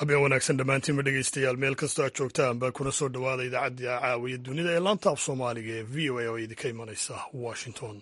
habeen wanaagsan dhammaantiinba dhegeystayaal meel kastoo aad joogtaanba kuna soo dhowaada idaacadda caawiya dunida ee laanta af soomaaliga ee v o a oo idinka imanaysa washington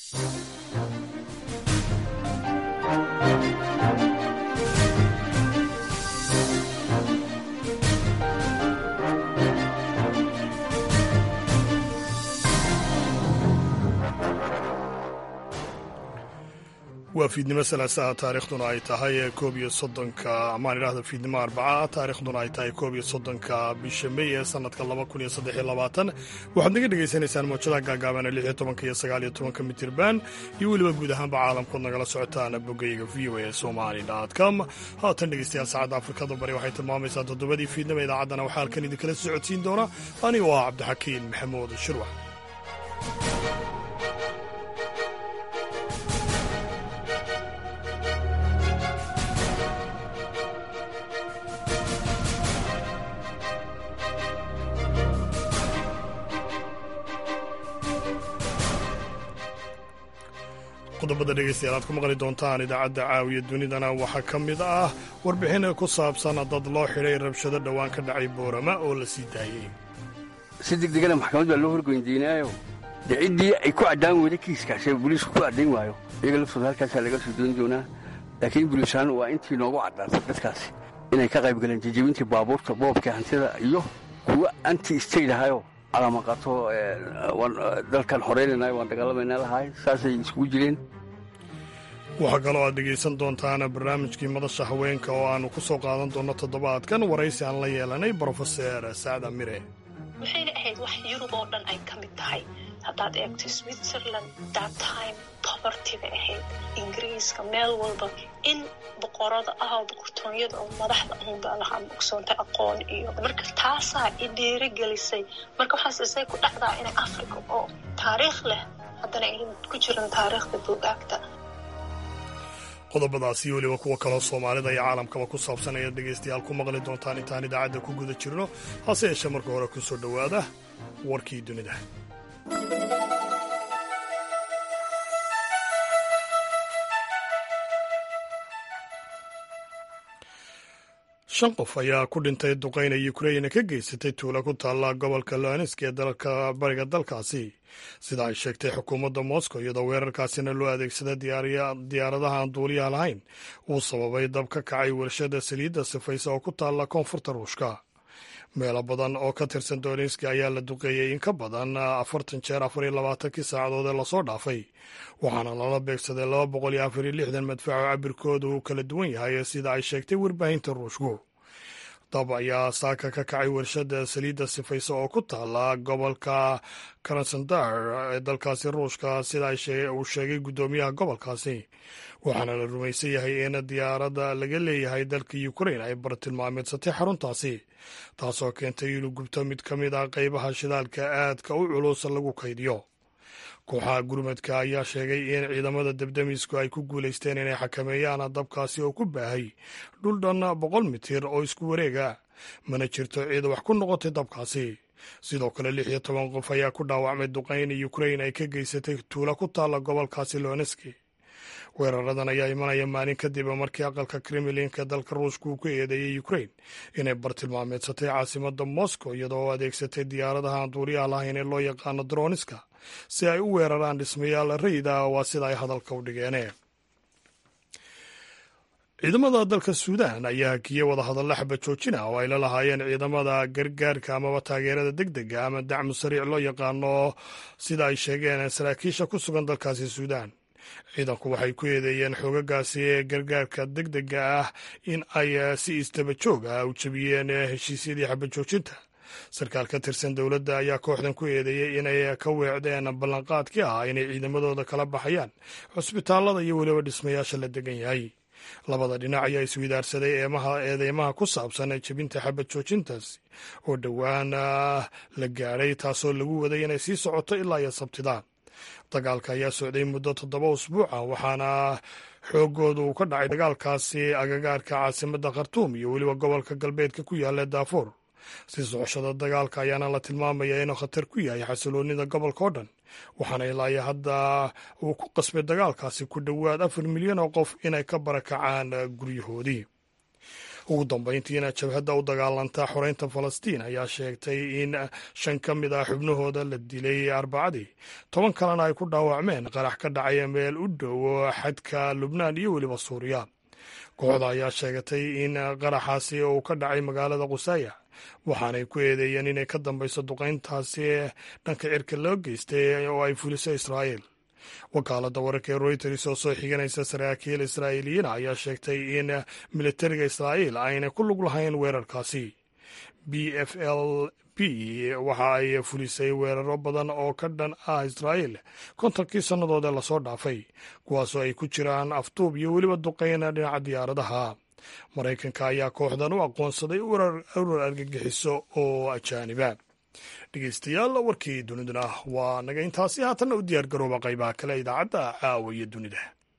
waa fiidnimo salaasaha taarikhduna ay tahay koob iyo soddonka amaan idhahda fiidnimo arbaca taarikhduna ay tahay koob iyo soddonka bisha mey ee sanadka laba kun iyo saddex iyo labaatan waxaad naga dhegaysanaysaan moojadaha gaagaaban ee lix iyo tobanka iyo sagaal iyo tobanka mitirban iyo weliba guud ahaanba caalamkood nagala socotaan bogayga v o a somali com haatan dhegeystayaal saacadda afrikada bari waxay tilmaamaysaa toddobadii fiidnimo idaacaddana waxaa halkan idinkala socodsiin doona anigoo ah cabdixakiin maxamuud shirwax qodobada dhegeystayaal aad ku maqli doontaan idaacadda caawiya dunidana waxaa ka mid ah warbixin ku saabsan dad loo xidhay rabshado dhowaan ka dhacay boorama oo la sii daayey si degdegana maxkamad baa loo horgoyndiinaayo dee ciddii ay ku caddaan weyda kiiskaasee boliisku ku caddayn waayo iyaga laftooda halkaasaa laga soo doon doonaa laakiin buliisaan waa intii noogu caddaatay dadkaasi inay ka qayb galeen jajabintii baabuurta boobka hantida iyo kuwa anti state ahayo calamaqato dalkan horeynaynayo waan dagaalamayna lahaay saasay iskugu jireen waxaa kaloo aad dhegaysan doontaan barnaamijkii madasha haweenka oo aannu ku soo qaadan doonno toddobaadkan waraysi aan la yeelanay brofeser sacda mire waxayna ahayd wax yurub oo dhan ay ka mid tahay haddaad eegto switzerland dattime poverty bay ahayd ingiriiska meel walba in boqorada ah oo boqortooyada oo madaxda ahunbaa lahaa bogsoonta aqoon iyo marka taasaa i dhiirigelisay marka waxaas isay ku dhacdaa inay africa oo taariikh leh haddana aynan ku jiran taariikhda buugaagta qodobadaas iyo weliba kuwa kaloo soomaalida iyo caalamkaba ku saabsan ayaad dhegaystayaal ku maqli doontaan intaan idaacadda ku guda jirno hase yeeshee marka hore ku soo dhowaada warkii dunida shan qof ayaa ku dhintay duqayna ukrain ka geysatay tuulo ku taalla gobolka loanisk ee dalka bariga dalkaasi sida ay sheegtay xukuumadda moscow iyadoo weerarkaasina loo adeegsada diyaaradaha aan duuliyaha lahayn uu sababay dab ka kacay warshada saliidda sifaysa oo ku taalla koonfurta ruushka meelo badan oo ka tirsan dolinski ayaa la duqeeyey in ka badan afartan jeer afar iyo labaatankii saacadood ee lasoo dhaafay waxaana lala beegsaday laba boqol iyo afar iyo lixdan madfaco cabirkooda uu kala duwan yahay sida ay sheegtay warbaahinta ruushku dab ayaa saaka ka kacay warshada saliidda sifaysa oo ku taala gobolka krasandar ee dalkaasi ruushka sida uu sheegay guddoomiyaha gobolkaasi waxaana la rumaysan yahay in diyaaradda laga leeyahay dalka ukrain ay bartilmaameedsatay xaruntaasi taasoo keentay inuu gubto mid ka mid ah qaybaha shidaalka aadka u culus lagu kaydiyo kooxaha gurmadka ayaa sheegay in ciidamada debdemisku ay ku guulaysteen inay xakameeyaan dabkaasi oo ku baahay dhul dhan boqol mitir oo isku wareega mana jirto ciid wax ku noqotay dabkaasi sidoo kale lix iyo toban qof ayaa ku dhaawacmay duqayn ukrain ay ka geysatay tuulo ku taalla gobolkaasi loneski weeraradan ayaa imanaya maalin kadib markii aqalka kremlinka dalka ruushka uu ku eedeeyey ukrain inay bartilmaameedsatay caasimada moscow iyadoo adeegsatay diyaaradaha aan duuliyaha lahayn ee loo yaqaano droniska si ay u weeraraan dhismayaal rayida waa sida ay hadalka u dhigeen ciidamada dalka suudaan ayaa hakiyey wadahadalla xaba joojina oo ay la lahaayeen ciidamada gargaarka amaba taageerada deg dega ama dacmu sariic loo yaqaano sida ay sheegeen saraakiisha ku sugan dalkaasi suudaan ciidanku waxay ku eedeeyeen xoogagaasi ee gargaarka deg dega ah in ay si isdaba joog ah u jebiyeen heshiisyadii xabajoojinta sarkaal ka tirsan dowladda ayaa kooxdan ku eedeeyey inay ka weecdeen ballanqaadkii ah inay ciidamadooda kala baxayaan cusbitaallada iyo weliba dhismayaasha la degan yahay labada dhinac ayaa iswidaarsaday eedeymaha ku saabsan jebinta xabad joojintaasi oo dhowaan la gaadhay taasoo lagu waday inay sii socoto ilaa iyo sabtidaan dagaalka ayaa socday muddo toddoba usbuuca waxaana xoogooda uu ka dhacay dagaalkaasi agagaarka caasimadda khartuum iyo weliba gobolka galbeedka ku yaalla daafuur si socoshada dagaalka ayaana la tilmaamaya inuu khatar ku yahay xasiloonida gobolka oo dhan waxaana ilaa hadda uu ku qasbay dagaalkaasi ku dhowaad afar milyan oo qof inay ka barakacaan guryahoodii ugu dambeyntiina jabhadda u dagaalanta xoreynta falastiin ayaa sheegtay in shan ka mid ah xubnahooda la dilay arbacadii toban kalena ay ku dhaawacmeen qarax ka dhacaya meel u dhow xadka lubnaan iyo weliba suuriya kooxda ayaa sheegatay in qaraxaasi uu ka dhacay magaalada qusaaya waxaanay ku eedeeyeen inay ka dambeyso duqeyntaasi dhanka cirka loo geystay oo ay fuliso israa'iil wakaaladda wararka ee royters oo soo xiganaysa saraakiil israa'iiliyiin ayaa sheegtay in militariga israa'iil aynay ku lug lahayn weerarkaasi b f l b waxa ay fulisay weeraro badan oo ka dhan ah israa'iil kontonkii sannadood ee lasoo dhaafay kuwaasoo ay ku jiraan afduub iyo weliba duqeyna dhinaca diyaaradaha maraykanka ayaa kooxdan u aqoonsaday urar argagixiso oo ajaaniba dhegeystayaal warkii duniduna waa naga intaasi haatanna u diyaar garooba qaybaha kale idaacadda caawa iyo dunida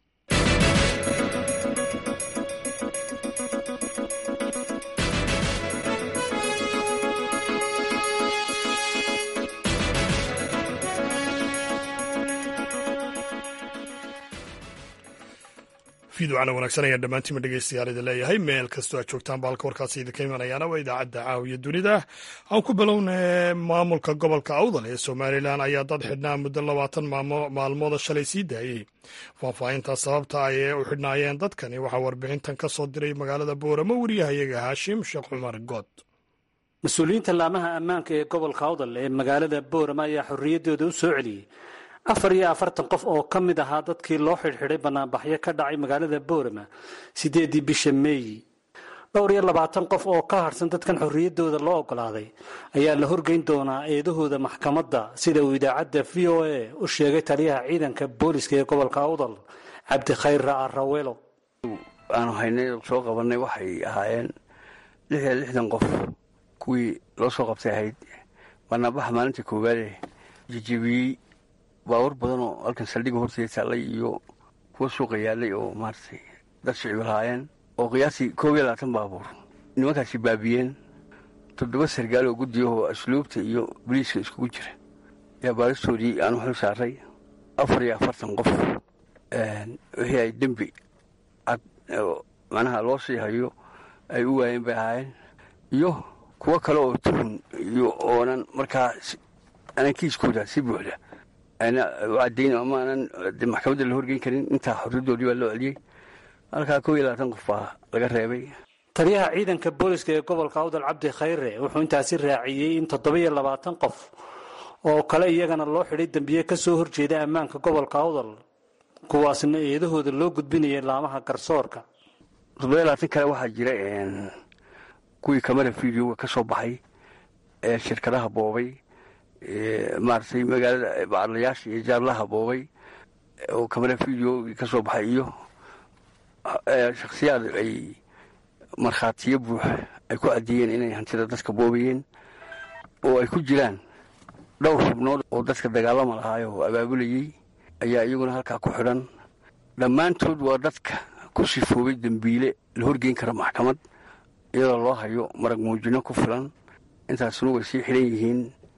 fiidocana wanaagsan ayaan dhammaantiima dhegeystayaal idin leeyahay meel kastoo aad joogtaan baalka warkaasi idinka imanayaana waa idaacadda caawiya dunida aan ku bilowna maamulka gobolka awdal ee somalilan ayaa dad xidhnaa muddo labaatan maalmooda shalay sii daayey faahfaahinta sababta ay u xidhnaayeen dadkani waxaa warbixintan ka soo diray magaalada booramo wariyahayaga haashim sheekh cumar good mas-uuliyiinta laamaha ammaanka ee gobolka awdal ee magaalada boorama ayaa xorriyaddooda u soo celiyey afar iyo afartan qof oo ka mid ahaa dadkii loo xidhxidhay banaanbaxyo ka dhacay magaalada boorama siddeeddii bisha meeyi dhowr iyo labaatan qof oo ka harhsan dadkan xorriyaddooda loo oggolaaday ayaa la horgeyn doonaa eedahooda maxkamadda sida uu idaacadda v o a u sheegay taliyaha ciidanka booliska ee gobolka awdal cabdikhayr ra'arawelo aanu haynay soo qabanay waxay ahaayeen lix iyo lixdan qof kuwii loo soo qabtay ahayd banaanbaxa maalinta koowaade jijibiyey baawar badan oo halkan saldhigga horteeda taallay iyo kuwa suuqa yaalay oo maaragtay dad shicib lahaayeen oo qiyaastii koob iyo labaatan baabuur nimankaasi baabiyeen toddoba sargaal oo guddiyahoo asluubta iyo boliiska iskugu jira ayaa baaristoodii aanu xil saaray afar iyo afartan qof wixii ay dembi cad macnaha loo sii hayo ay u waayeen bay ahaayeen iyo kuwo kale oo tuhun iyo oonan markaa aanan kiiskooda si buuxda caddayn ama aanan maxkamadda la horgeyn karin intaa xorriyadoodii baa loo celiyey halkaa koob iyo labaatan qof baa laga reebay taliyaha ciidanka booliska ee gobolka awdal cabdi khayre wuxuu intaasi raaciyey in toddoba-iyo labaatan qof oo kale iyagana loo xidhay dembiye ka soo horjeeda ammaanka gobolka awdal kuwaasna eedahooda loo gudbinayay laamaha garsoorka toddoba labaatan kale waxaa jira kuwii kamara videoga ka soo baxay ee shirkadaha boobay maaragtay magaalada bacadlayaasha iyo jaarlaha boobay oo kamara video ka soo baxay iyo shakhsiyaad ay markhaatiyo buux ay ku caddeeyeen inay hantida dadka boobayeen oo ay ku jiraan dhowr xubnood oo dadka dagaalama lahaay oo abaabulayey ayaa iyaguna halkaa ku xidhan dhammaantood waa dadka ku sifoobay dembiile la horgeyn kara maxkamad iyadoo loo hayo marag muujino ku filan intaasuna way sii xidhan yihiin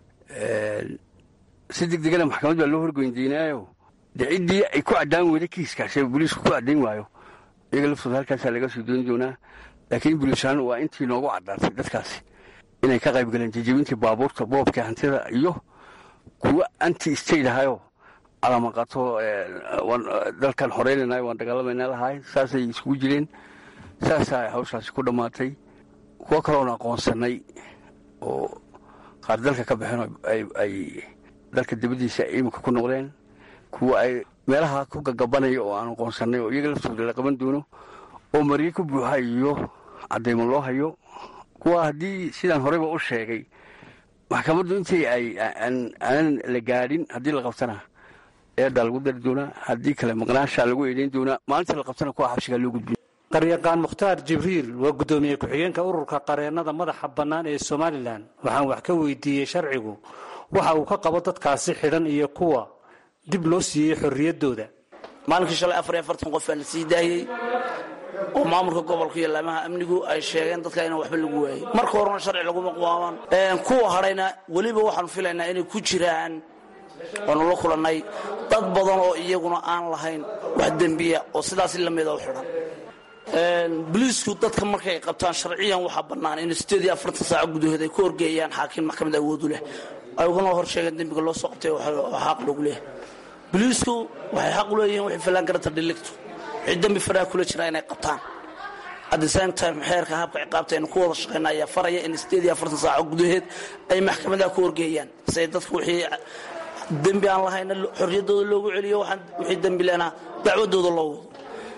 si degdegana maxkamad baa loo horgeyndaynaayo dee ciddii ay ku caddaan weyda kiiskaas boliisku ku caddayn waayo iyaga laftooda halkaasaa laga soo dooni doonaa laakiin buliisaan waa intii noogu caddaatay dadkaasi inay ka qayb galeen jajabintii baabuurta boobka hantida iyo kuwa anti state ahayoo calamaqato dalkan xoreynaynayo waan dagaalamayna lahaay saasay iskugu jireen saasaa hawshaasi ku dhammaatay kuwo kaloon aqoonsanay oo qaar dalka ka baxeen ay dalka dibaddiisa iminka ku noqdeen kuwa ay meelaha ku gagabanaya oo aan aqoonsanay oo iyaga laftooda la qaban doono oo maryo ku buuxa iyo caddaymo loo hayo kuwa haddii sidaan horeyba u sheegay maxkamaddu intii ay aanan la gaadhin haddii la qabtana eedaa lagu dari doonaa haddii kale maqnaashaa lagu eedeyn doonaa maalintii la qabtana kuwa xabsigaa loo gudbiy qaryaqaan mukhtaar jibriil waa guddoomiye ku-xigeenka ururka qareennada madaxa bannaan ee somalilan waxaan wax ka weydiiyey sharcigu waxa uu ka qabo dadkaasi xidhan iyo kuwa dib loo siiyey xorriyaddooda maalinkii shalay afar iyo afartan qof baa la sii daayey oo maamulka gobolka iyo laamaha amnigu ay sheegeen dadka inaan waxba lagu waayey marka horena sharci laguma qaaban kuwa hadhayna weliba waxaanu filaynaa inay ku jiraan waanu la kulannay dad badan oo iyaguna aan lahayn wax dembiya oo sidaasi lamida u xidhan boliisku dadka markay qabtaan sharciyan waxaa bannaan in sideed iyo afartan saaco gudahood ay ku horgeeyaan xaakim maxkamad awoodu leh ay ugana hor sheegeen dembiga loo soo qabtay xaq loogu leeyahay boliisku waxay xaq u leeyihiin waxay fallaan garanta dhiligto wixii dembi faraha kula jira inay qabtaan at the same time xeerka habka ciqaabta aynu ku wada shaqayna ayaa faraya in sideed iyo afartan saaco gudaheed ay maxkamadaha ku horgeeyaan say dadku wixii dembi aan lahayna xorriyaddooda loogu celiyo waxaan wixii dembi lena dacwadooda loo wado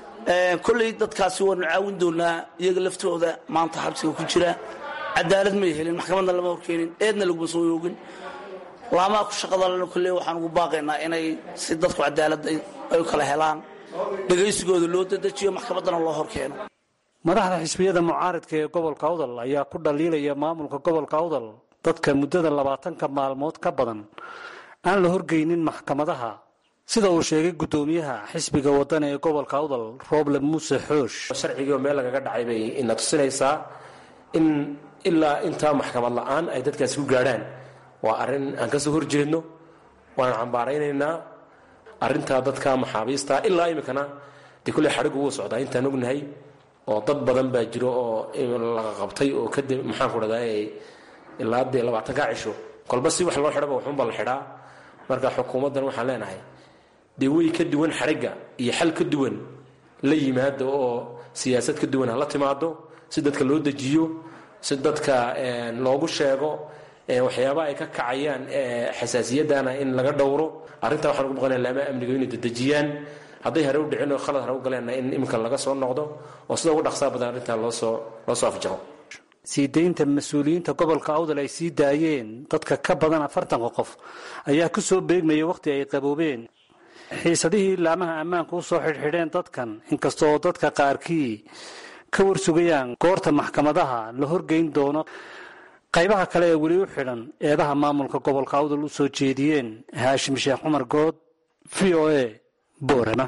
kolley dadkaasi waanu caawin doonaa iyaga laftooda maanta xabsiga ku jira cadaalad may helin maxkamadna lama horkeenin eedna laguma soo yoogin laamaha ku shaqadalena kolley waxaan ugu baaqaynaa inay si dadku cadaaladda ay u kala helaan dhegaysigooda loo dadejiyo maxkamaddana loo horkeeno madaxda xisbiyada mucaaridka ee gobolka awdal ayaa ku dhaliilaya maamulka gobolka awdal dadka muddada labaatanka maalmood ka badan aan la horgeynin maxkamadaha sida uu sheegay guddoomiyaha xisbiga waddan ee gobolka awdal rooble muuse xoosh sharcigii meel lagaga dhacay bay ina tusinaysaa in ilaa intaa maxkamad la-aan ay dadkaasi ku gaadhaan waa arrin aan ka soo horjeedno waan cambaaraynaynaa arrintaa dadka maxaabiista ilaa iminkana dee kulley xadhigu wuu socdaa intaan ognahay oo dad badan baa jiro oo laga qabtay oo kadib maxaan ku dhahdaa ilaa dee labaatanka cisho kolba si wax loo xidhaba waxunba la xidhaa marka xukuumaddan waxaan leenahay dee way ka duwan xadhigga iyo xal ka duwan la yimaado oo siyaasad ka duwan ha la timaado si dadka loo dejiyo si dadka loogu sheego waxyaaba ay ka kacayaan xasaasiyaddana in laga dhowro arrintaa waxaan ugu baqanaya laamaha amniga inay dedejiyaan hadday hare u dhicin oo khalad hare u galeenna in iminka laga soo noqdo oo sida ugu dhaqsaa badan arrintaa loosoo loo soo afjaro sii daynta mas-uuliyiinta gobolka awdal ay sii daayeen dadka ka badan afartanka qof ayaa ku soo beegmaya wakhti ay qaboobeen xiisadihii laamaha ammaanka u soo xidhxidheen dadkan inkastooo dadka qaarkii ka warsugayaan goorta maxkamadaha la horgeyn doono qaybaha kale ee weli u xidhan eedaha maamulka gobolka awdal u soo jeediyeen haashim sheekh cumar good v o a boorama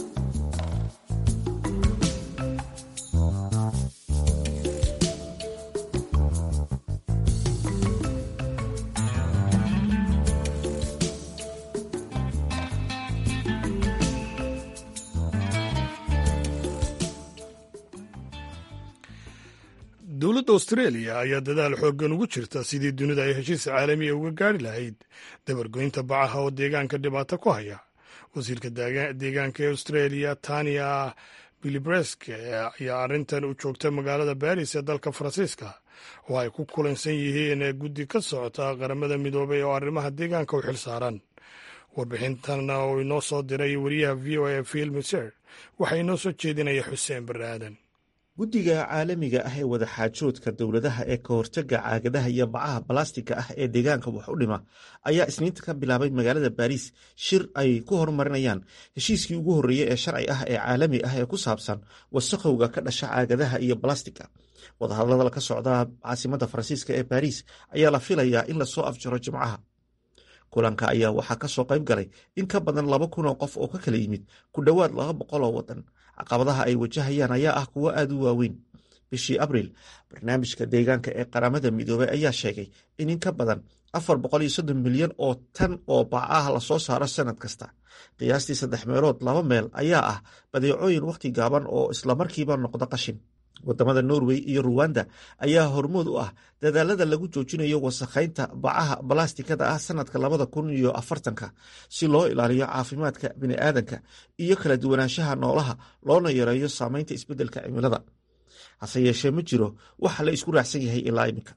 dowladda australia ayaa dadaal xooggan ugu jirta sidii dunida ay heshiis caalamiya uga gaari lahayd dabargoynta bacaha oo deegaanka dhibaato ku haya wasiirka deegaanka ee australia tania bilibreske ayaa arrintan u joogta magaalada baris ee dalka faransiiska oo ay ku kulansan yihiin guddi ka socota qaramada midoobay oo arrimaha deegaanka u xil saaran warbixintan oo inoo soo diray wariyaha v o a phil miser waxaa inoo soo jeedinaya xuseen barre aadan guddiga caalamiga ah ee wadaxaajoodka dowladaha ee ka hortaga caagadaha iyo bacaha balastiga ah ee deegaanka wax u dhima ayaa isniinta ka bilaabay magaalada baariis shir ay ku horumarinayaan heshiiskii ugu horreeyey ee sharci ah ee caalami ah ee ku saabsan wasakhowga ka dhasha caagadaha iyo balastiga wadahadlada ka socda caasimada faransiiska ee baariis ayaa la filayaa in lasoo afjaro jimcaha kulanka ayaa waxaa kasoo qayb galay in ka badan laba kun oo qof oo ka kala yimid ku dhowaad laba boqol oo wadan caqabadaha ay wajahayaan ayaa ah kuwo aada u waaweyn bishii abriil barnaamijka deegaanka ee qaramada midoobey ayaa sheegay in in ka badan afar boqol iyo soddon milyan oo tan oo bacaah lasoo saaro sanad kasta qiyaastii saddex meelood laba meel ayaa ah badeecooyin wakhti gaaban oo islamarkiiba noqda qashin wadamada norway iyo ruwanda ayaa hormood u ah dadaalada lagu joojinayo wasakhaynta bacaha balastikada ah sanadka labada kun iyo afartanka si loo ilaaliyo caafimaadka biniaadanka iyo kala duwanaanshaha noolaha loona yareeyo saameynta isbeddelka cimilada hase yeeshee ma jiro waxa la isku raacsan yahay ilaa iminka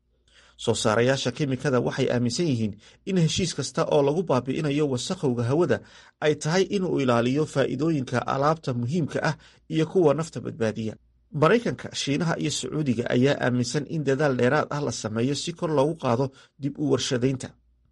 soo saarayaasha kemikada waxay aaminsan yihiin in heshiis kasta oo lagu baabi'inayo wasakhowga hawada ay tahay inuu ilaaliyo faa'iidooyinka alaabta muhiimka ah iyo kuwa nafta badbaadiya maraykanka shiinaha iyo sacuudiga ayaa aaminsan in dadaal dheeraad ah la sameeyo si kor loogu qaado dib u warshadaynta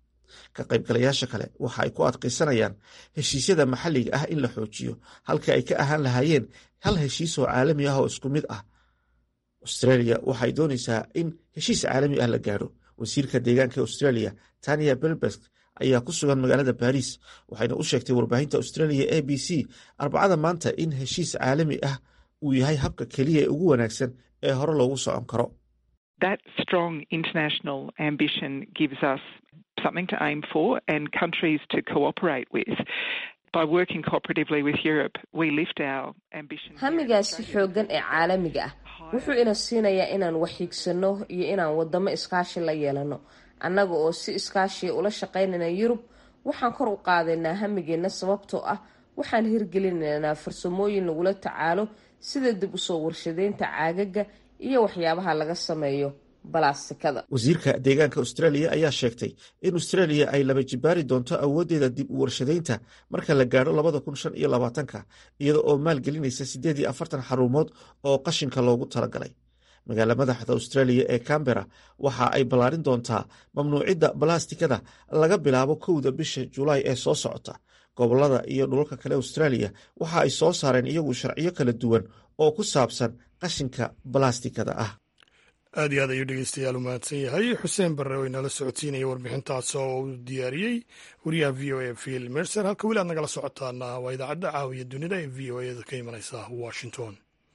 ka qaybgalayaasha kale waxa ay ku adkaysanayaan heshiisyada maxalliga ah in la xoojiyo halka ay ka ahaan lahaayeen hal heshiis oo caalami ah oo isku mid ah australia waxay doonaysaa in heshiis caalami ah la gaadho wasiirka deegaanka australia tania belbesk ayaa ku sugan magaalada baariis waxayna u sheegtay warbaahinta australia a b c arbacada maanta in heshiis caalami ah uu yahay habka keliya ee ugu wanaagsan ee hore loogu socon karo That strong international ambition gives us something to aim for and countries to cooperate with. by working cooperatively with Europe, we lift our ambition. hamigaasi xooggan ee caalamiga ah wuxuu ina siinayaa inaan waxhiigsano iyo inaan wadamo iskaashi la yeelano annaga oo si iskaashiya ula shaqaynayna yurub waxaan kor u qaadaynaa hamigeena sababtoo ah waxaan hirgelinaynaa farsamooyin lagula tacaalo sida dib usoo warshadeynta caagaga iyo waxyaabaha laga sameeyo balastikada wasiirka deegaanka australia ayaa sheegtay in australia ay laba jibaari doonto awooddeeda dib u warshadeynta marka la gaadho labada kun shan iyo labaatanka iyada oo maalgelinaysa siddeed iyo afartan xarumood oo qashinka loogu talagalay magaala madaxda australia ee cambera waxa ay ballaarin doontaa mamnuucidda balastikada laga bilaabo kowda bisha julaay ee soo socota gobolada iyo dhulalka kale australia waxa ay soo saareen iyagu sharciyo kala duwan oo ku saabsan qashinka balastikada ah aad iyo aad ayuu dhegeystayaal u mahadsan yahay xuseen barre oo inala socodsiinaya warbixintaas oo uu diyaariyey wariyaha v o a phil mercer halka weli aad nagala socotaana waa idaacadda caawiya dunida ee v o a da ka imanaysa washington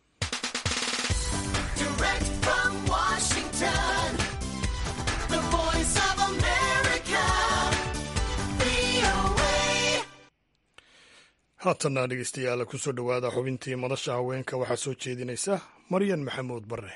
haatanna dhegeystayaal kusoo dhowaada xubintii madasha haweenka waxaa soo jeedinaysa maryan maxamuud barre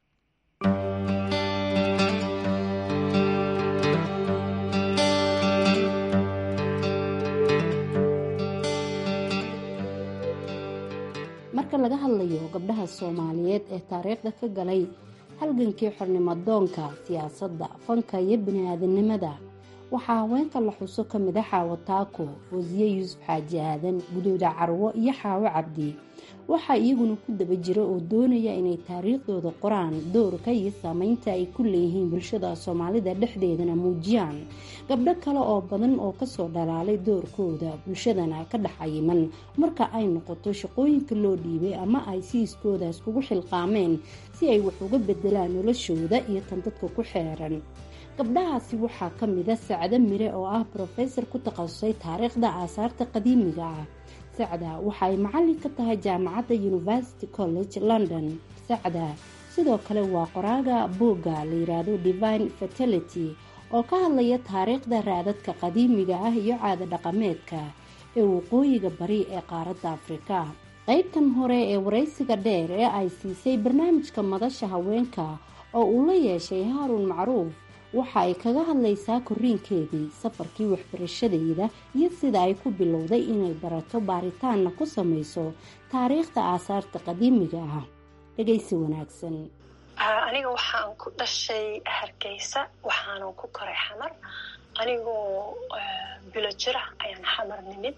marka laga hadlayo gabdhaha soomaaliyeed ee taariikhda ka galay halgankii xornimodoonka siyaasadda fanka iyo bini-aadanimada waxaa haweenka la xuso ka mid a xaawo taako wasiye yuusuf xaaji aadan gudooda carwo iyo xaawo cabdi waxaa iyaguna ku daba jira oo doonaya inay taariikhdooda qoraan doorka iyo saameynta ay ku leeyihiin bulshada soomaalida dhexdeedana muujiyaan gabdho kale oo badan oo kasoo dhalaalay doorkooda bulshadana ka dhex cayiman marka ay noqoto shaqooyinka loo dhiibay ama ay siiskooda iskugu xilqaameen si ay wax uga bedelaan noloshooda iyo tan dadka ku xeeran gabdhahaasi waxaa ka mida sacdo mire oo ah brofesor ku takhasusay taariikhda aasaarta qadiimiga ah sacda waxa ay macallin ka tahay jaamacadda university college london sacda sidoo kale waa qoraaga buugga la yiraahdo divine fertility oo ka hadlaya taariikhda raadadka qadiimiga ah iyo caada dhaqameedka ee waqooyiga bari ee qaaradda afrika qeybtan hore ee waraysiga dheer ee ay siisay barnaamijka madasha haweenka oo uu la yeeshay haaruun macruuf waxa ay kaga hadlaysaa koriinkeedii safarkii waxbarashadeeda iyo sida ay ku bilowday inay barato baaritaanna ku samayso taariikhda aasaarta qadiimiga ah dhegaysi wanaagsan aniga waxaan ku dhashay hargeysa waxaanan ku koray xamar anigoo bilo jira ayaan xamar nimid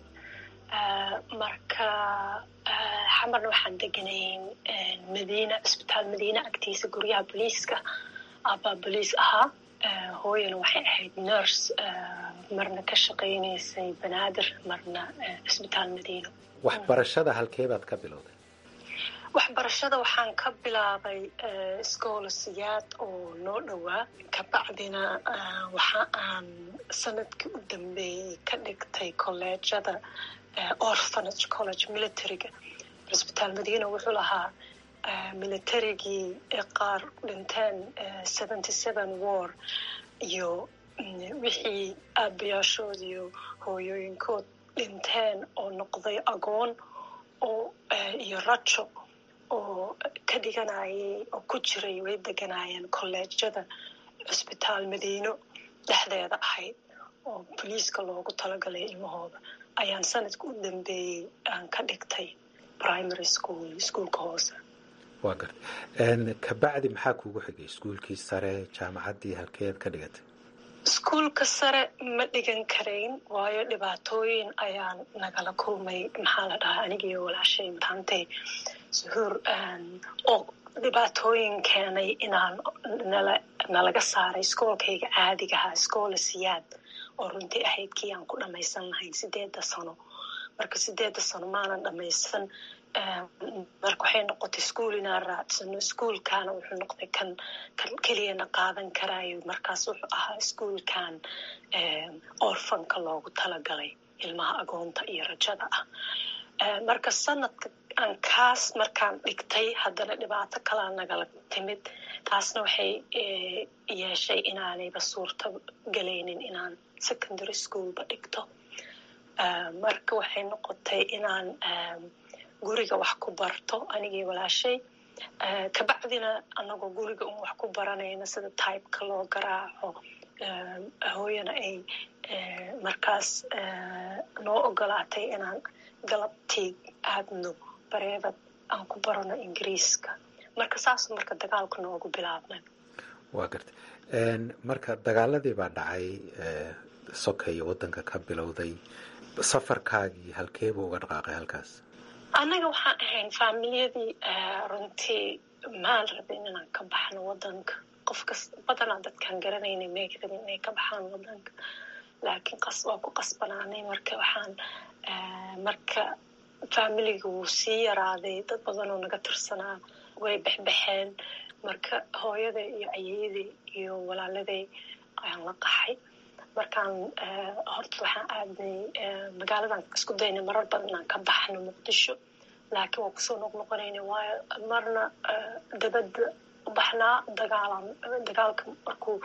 marka xamarna waxaan deganayn madiina cisbitaal madiina agtiisa guryaha booliiska aabaa boliis ahaa hooyana waxay ahayd nurse marna ka shaqaynaysay banaadir marna cisbitaal madiino waxbarashada halkee baad ka bilowday waxbarashada waxaan ka bilaabay schoolasiyaad oo noo dhowaa kabacdina waxa aan sanadkii u dambeeyey ka dhigtay kolleejada orphanage college militariga cisbitaal madiina wuxuu lahaa militarigii qaar dhinteen seventy seven war iyo wixii aabayaashood iyo hooyooyinkood dhinteen oo noqday agoon oo iyo rajo oo ka dhiganayay oo ku jiray way deganaayeen kolleejyada cisbitaal madiino dhexdeeda ahayd oo boliiska loogu talagalay ilmahooda ayaan sanadka u dambeeyey aan ka dhigtay primary school iskuolka hoose waa garta kabacdi maxaa kuugu xigay iskuulkii sare jaamacaddii halkeed ka dhigatay iskuulka sare ma dhigan karayn waayo dhibaatooyin ayaan nagala kulmay maxaa la dhahaa anigiiyo walaashay mataantay suhuur oo dhibaatooyin keenay inaan nala nalaga saaray iskoolkayga caadigahaa iskoola siyaad oo runtii ahayd kii aan ku dhamaysan lahayn sideedda sano marka sideedda sano maanan dhamaysan marka waxay noqotay iskuol inaan raadsano iskuolkana wuxuu noqday kan kan keliyana qaadan karaayo markaas wuxuu ahaa iskuolkan orfanka loogu talagalay ilmaha agoonta iyo rajada ah marka sanadka aan kaas markaan dhigtay haddana dhibaato kalaa nagala timid taasna waxay yeeshay inaanayba suurta galaynin inaan secondary schoolba dhigto marka waxay noqotay inaan guriga wax ku barto anigii walaashay kabacdina anagoo guriga un wax ku baranayna sida tybeka loo garaaco hooyana ay markaas noo ogolaatay inaan galabtii aadno bareedad aan ku barano ingiriiska marka saas marka dagaalku noogu bilaabmay waa garta marka dagaaladii baa dhacay sokeyo waddanka ka bilowday safarkaagii halkeebuu uga dhaqaaqay halkaas annaga waxaan ahayn faamiliyadii runtii maan rabin inaan ka baxno waddanka qofkas badanaa dadkaan garanaynay may rabin inay ka baxaan waddanka laakiin qas waa ku qasbanaanay marka waxaan marka faamiliga wuu sii yaraaday dad badanoo naga tirsanaa way bexbexeen marka hooyaday iyo ayeyaday iyo walaaladay ayaan la qaxay markaan horta waxaan aadnay magaaladan isku daynay marar badan inaan ka baxno muqdisho laakiin waa kusoo noqnoqonayna waayo marna dabadda u baxnaa dagaalan dagaalka markuu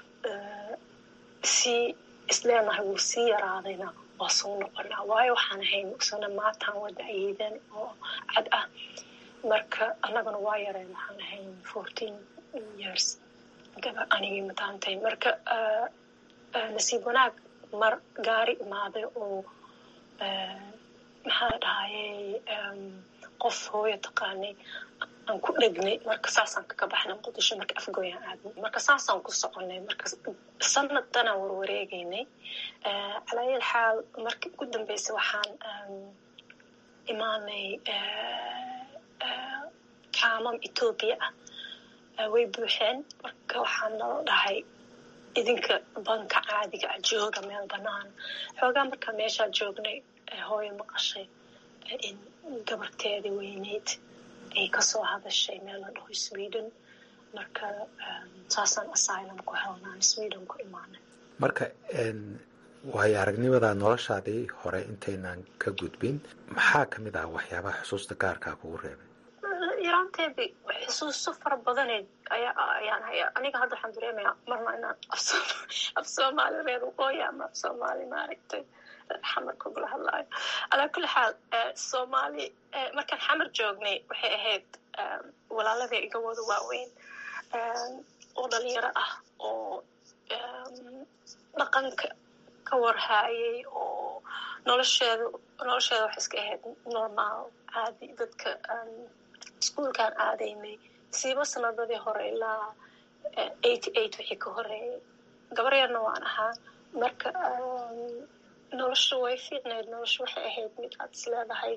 sii isleenahay wuu sii yaraadayna waa soo noqonaa waayo waxaan ahayn isana maataan wada ayeedan oo cad ah marka annagana waa yareen waxaan ahayn fourteen years gaba anigii mataantay marka nasiib wanaag mar gaari imaaday oo maxaa dhahayey qof hooyo taqaanay aan ku dhegnay marka saasaan kaga baxnay muqdisho marka afgooyaan aadnay marka saasaan ku soconay marka sanaddanaan warwareegaynay calaayal xaal markii ugu dambeysay waxaan imaanay kaamam etoobiya ah way buuxeen marka waxaan nala dhahay idinka banka caadiga ah jooga meel banaan xoogaa markaa meeshaa joognay hooyo maqashay in gabarteedii weyneyd ay kasoo hadashay meel la dhaho sweden marka saasaan asylum ku helnaan sweden ku imaanay marka waayo aragnimadaa noloshaadii hore intaynaan ka gudbin maxaa ka mid ah waxyaabaha xusuusta gaarkaa kugu reebay yaraanteedii xusuuso fara badaneed ayaan haya aniga hadda waxaan dareemayaa marna inaan af soomaali reer waqooyi ama af soomaali maaragtay xamar kugula hadlaayo alaa kulli xaal soomaali markaan xamar joognay waxay ahayd walaalada iga wada waaweyn oo dhalinyaro ah oo dhaqanka ka warhaayay oo nolosheeda nolosheeda waxay iska ahayd normaal caadi dadka iskuolkaan aadaynay siiba sanadadii hore ilaa eighty eight wixii ka horeeyay gabar yarna waan ahaa marka nolosha way fiicnayd nolosha waxay ahayd mid aad is leedahay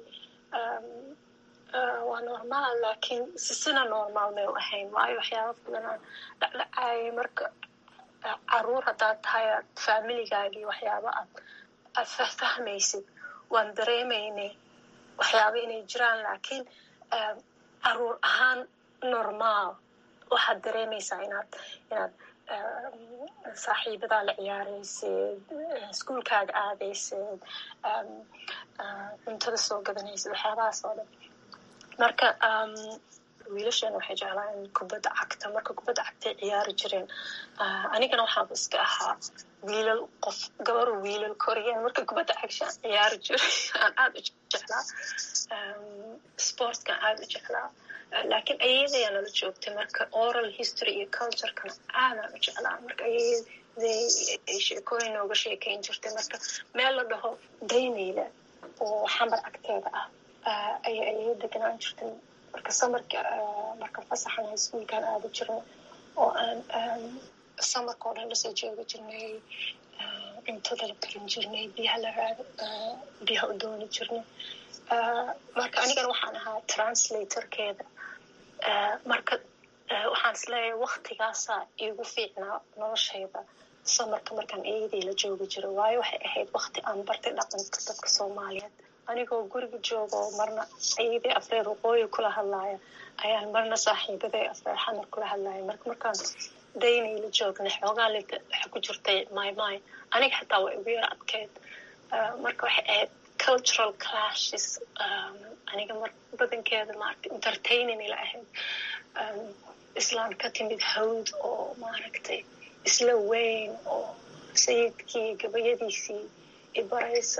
waa normaal laakiin sisina normaal may u ahayn waayo waxyaaba badanaan dhacdhacaayay marka caruur haddaad tahay aad faamiligaagii waxyaaba aad aad fahfahmaysid waan dareemaynay waxyaaba inay jiraan laakiin caruur ahaan normaal waxaad dareemaysaa inaad inaad saaxiibadaa la ciyaaraysid iskuolkaaga aadaysid cuntada soo gadanaysid waxyaabahaas oo dhan marka wiilasheena waxay jeclaan kubadda cagta marka kubadda cagtay ciyaari jireen anigana waxaaba iska ahaa wiilal qof gabaru wiilal koriyeen marka kubadda cagshaan ciyaari jiray aan aada u jeclaa sportkan aada u jeclaa laakiin ayadayaa nala joogtay marka oral history iyo culturekana aadaan u jeclaa marka ayaday ay sheekooyin nooga sheekayn jirtay marka meel la dhaho daynayla oo xamar agteeda ah ayay ayay deganaan jirtay marka samarka marka fasaxan highschoolkan aada jirnay oo aan samarka oo dhan lasoo jooga jirnay cuntada la karin jirnay biyaha la raad biyaha u dooni jirnay marka anigana waxaan ahaa translatorkeeda marka waxaan isleeyahay waktigaasaa iigu fiicnaa noloshayda samarka markaan eedii la joogi jiro waayo waxay ahayd wakti aan bartay dhaqanka dadka soomaaliyeed anigoo guriga joogo marna ayadii afreer waqooyi kula hadlaaya ayaan marna saaxiibaday afreer xamar kula hadlaaya marka markaan daynay la joognay xoogaa lita waxa ku jirtay my my aniga xataa waa igu yar adkeyd marka waxay ahayd cultural clashes aniga mar badankeeda maaragtay entertaining ila ahayd islaan ka timid hawd oo maaragtay isla weyn oo sayidkii gabayadiisii ibaraysa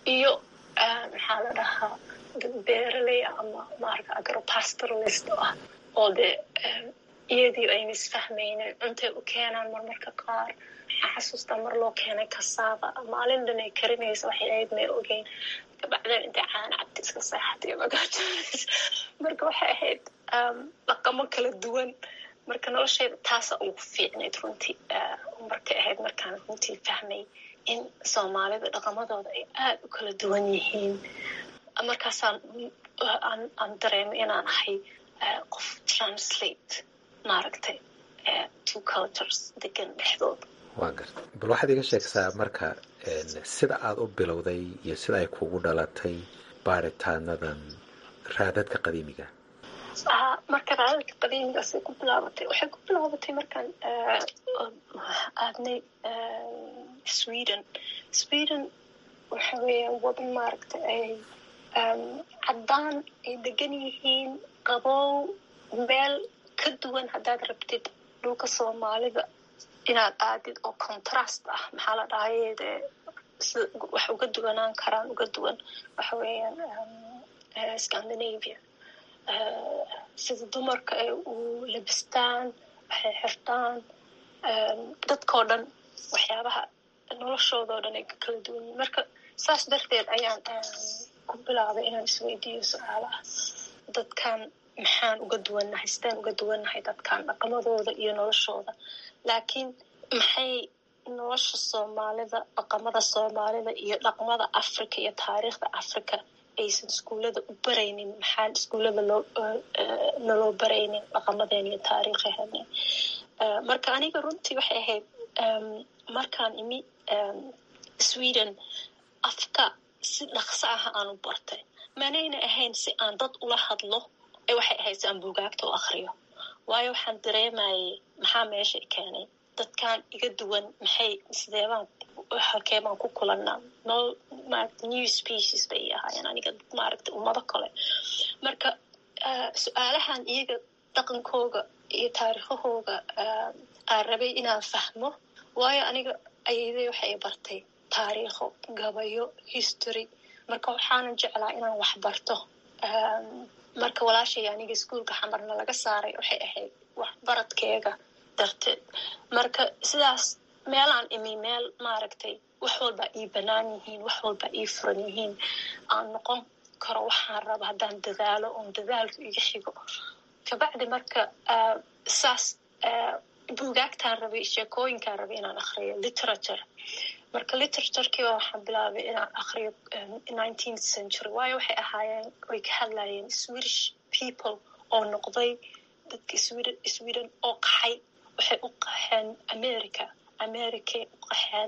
iyo maxaa la dhahaa dad beeraley ama maarata agropastoralist ah oo dee iyadii ayna isfahmaynin cuntay u keenaan marmarka qaar waxaa xasuustaa mar loo keenay kasaaba maalin dhan ay karinaysa waxay ahayd may ogeyn kabacdeen intay caana cabti iska seexatay magaajoonays marka waxay ahayd dhaqamo kala duwan marka noloshayda taasa ugu fiicnayd runtii markay ahayd markaan runtii fahmay in soomaalida dhaqamadooda ay aada u kala duwan yihiin markaasaan aan dareemay inaan ahay qof translate maaragtay two cultures degan dhexdooda waa garta bal waxaad iga sheegtaa marka sida aada u bilowday iyo sida ay kugu dhalatay baaritaanadan raadadka qadiimiga marka raadadka qadiimigaasay ku bilaabatay waxay ku bilaabatay markaan aadnay sweden sweden waxa weeyaan wadan maaragta ay caddaan ay degan yihiin qabow meel ka duwan haddaad rabtid dhulka soomaalida inaad aadid oo contrast ah maxaa la dhahay dee sida wax uga duwanaan karaan uga duwan waxa weeyaan scandinavia sida dumarka ay u labistaan waxay xirtaan dadkoo dhan waxyaabaha noloshoodao dhan ay ka kala duwan yihin marka saas darteed ayaan ku bilaabay inaan isweydiiyo su-aalaha dadkan maxaan uga duwannahay sidaan uga duwannahay dadkan dhaqamadooda iyo noloshooda laakiin maxay nolosha soomaalida dhaqamada soomaalida iyo dhaqmada africa iyo taariikhda africa aysan iskuullada u baraynin maxaan iskuullada loo naloo baraynin dhaqamadeen iyo taariikhaheena marka aniga runtii waxay ahayd markaan imi sweden afka si dhaqso ah aan u bartay manayna ahayn si aan dad ula hadlo ee waxay ahayd si aan buugaagta u akriyo waayo waxaan dareemayay maxaa meesha i keenay dadkan iga duwan maxay sideebaan halkee baan ku kulannaa nol maaragta new species bay i ahaayeen aniga maaragta ummado kale marka su-aalahan iyaga dhaqankooga iyo taariikhahooga aan rabay inaan fahmo waayo aniga ayayday waxay bartay taariikho gabayo history marka waxaanan jeclaa inaan wax barto marka walaashay aniga iskuolka xamarna laga saaray waxay ahayd waxbaradkeega darteed marka sidaas meelaan imi meel maaragtay wax walba ii banaan yihiin wax walba ii furan yihiin aan noqon karo waxaan raba haddaan dadaalo oon dadaalku iga xigo kabacdi marka saas buugaagtaan rabay sheekooyinkaan rabay inaan akriyo literature marka literaturkiiba waxaan bilaabay inaan akriyo nineteenth century waayo waxay ahaayeen way ka hadlayeen swedish people oo noqday dadka sweden sweden oo qaxay waxay u qaxeen america americay u qaxeen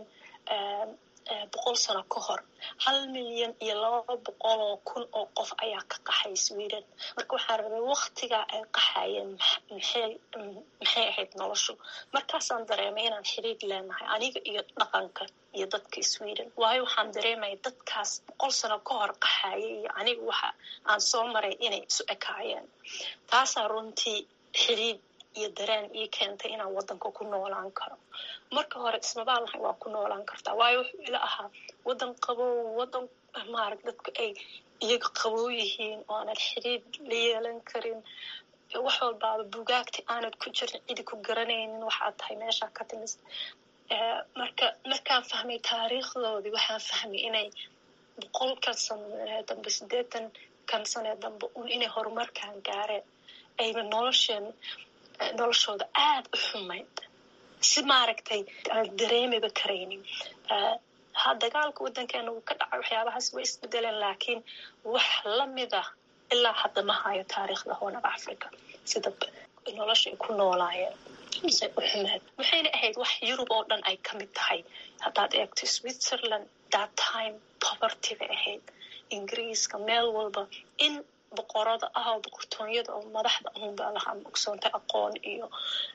boqol sano ka hor hal milyan iyo laba boqol oo kun oo qof ayaa ka qaxay sweden marka waxaan rabay waktigaa ay qaxayeen maxay maxay ahayd noloshu markaasaan dareemay inaan xiriir leenahay aniga iyo dhaqanka iyo dadka sweden waayo waxaan dareemaya dadkaas boqol sano ka hor qaxaya iyo aniga waxa aan soo maray inay isu ekaayeen taasaa runtii xiriir iyo dareen ii keentay inaan wadanka ku noolaan karo marka hore ismabaan lahay waa ku noolaan kartaa waayo wuxuu ila ahaa wadan qabow wadan maarag dadku ay iyaga qabow yihiin oo aanad xiriir la yeelan karin wax walbaaba bugaagti aanad ku jirin cidi ku garanaynin waxaad tahay meeshaa ka timis marka markaan fahmay taariikhdoodii waxaan fahmay inay boqolkan sanee dambe siddeetan kan sanee dambe un inay horumarkan gaareen ayna nolosheen noloshooda aada u xumayd si maaragtay aan dareemiba karaynin ha dagaalka waddankeena uu ka dhacay waxyaabahaas way isbedeleen laakiin wax lamida ilaa hadda ma hayo taariikhda hoonaba africa sida nolosha ay ku noolaayeen se u xumeed waxayna ahayd wax yurub oo dhan ay ka mid tahay haddaad eegto switzerland that time poverty bay ahayd ingiriiska meel walba in boqorada ah oo boqortoonyada oo madaxda unbaa lahaa ogsoontay aqoon iyo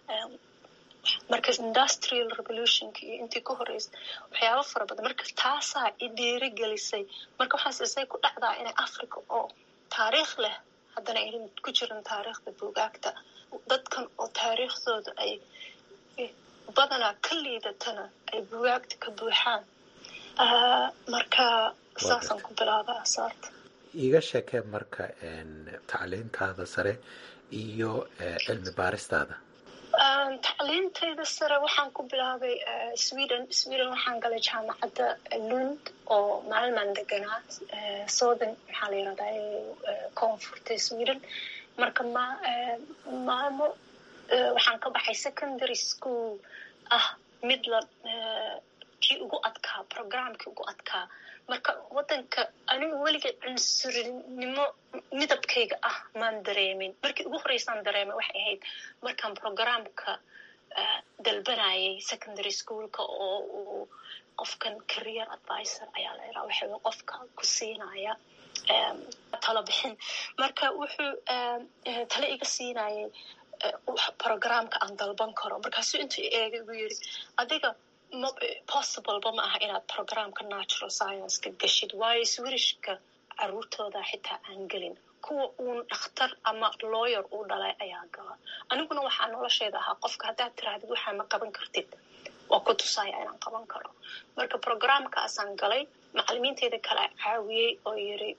marka industrial revolutionka iyo intii ka horeysa waxyaaba fara badan marka taasaa i dhiirigelisay marka waxaas isay ku dhacdaa inay africa oo taariikh leh haddana aynan ku jirin taariikhda buugaagta dadkan oo taariikhdooda ay badanaa ka liidatana ay buugaagta ka buuxaan marka saasaan ku bilaaba asaarta iiga sheekee marka tacliintaada sare iyo cilmi baaristaada tacliintayda sare waxaan ku bilaabay sweden sweden waxaan galay jaamacadda lund oo maalmaan deganaa southern maxaa la yirahdaa koonfurta sweden marka ma maalmo waxaan ka baxay secondary school ah mid la kii ugu adkaa programkii ugu adkaa marka waddanka anigu weliga cunsurinimo midabkayga ah maan dareemin markii ugu horeysaan dareemay waxay ahayd markaan programka dalbanayay secondary schoolka oo uu qofkan career advisor ayaa la yidhaha waxa qofka ku siinaya talo bixin marka wuxuu tale iga siinayay programka aan dalban karo markaasuu intuu eegay ugu yiri adiga possibleba ma aha inaad programka natural science-ka gashid waayo swirishka caruurtooda xitaa aan gelin kuwa uun dhakhtar ama lawyer uu dhalay ayaa gala aniguna waxaa nolosheeda ahaa qofka haddaad tirahdid waxaa ma qaban kartid waa ku tusaya inaan qaban karo marka programkaasaan galay macalimiinteeda kale caawiyey oo yiri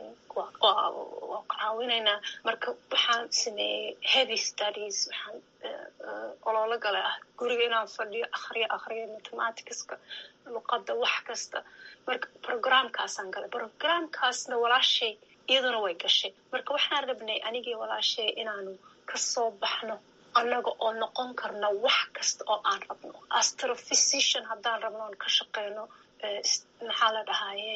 waa caawinaynaa marka waxaan sameeyey heavy studies waxaan ololo gale ah guriga inaan fadhiyo akhriyo akhriyo mathematicska luqadda wax kasta marka programkaasaan galay programkaasna walaashay iyaduna way gashay marka waxaan rabnay anigii walaashay inaanu kasoo baxno annaga oo noqon karna wax kasta oo aan rabno astrophysician haddaan rabno oon ka shaqeyno maxaa la dhahaye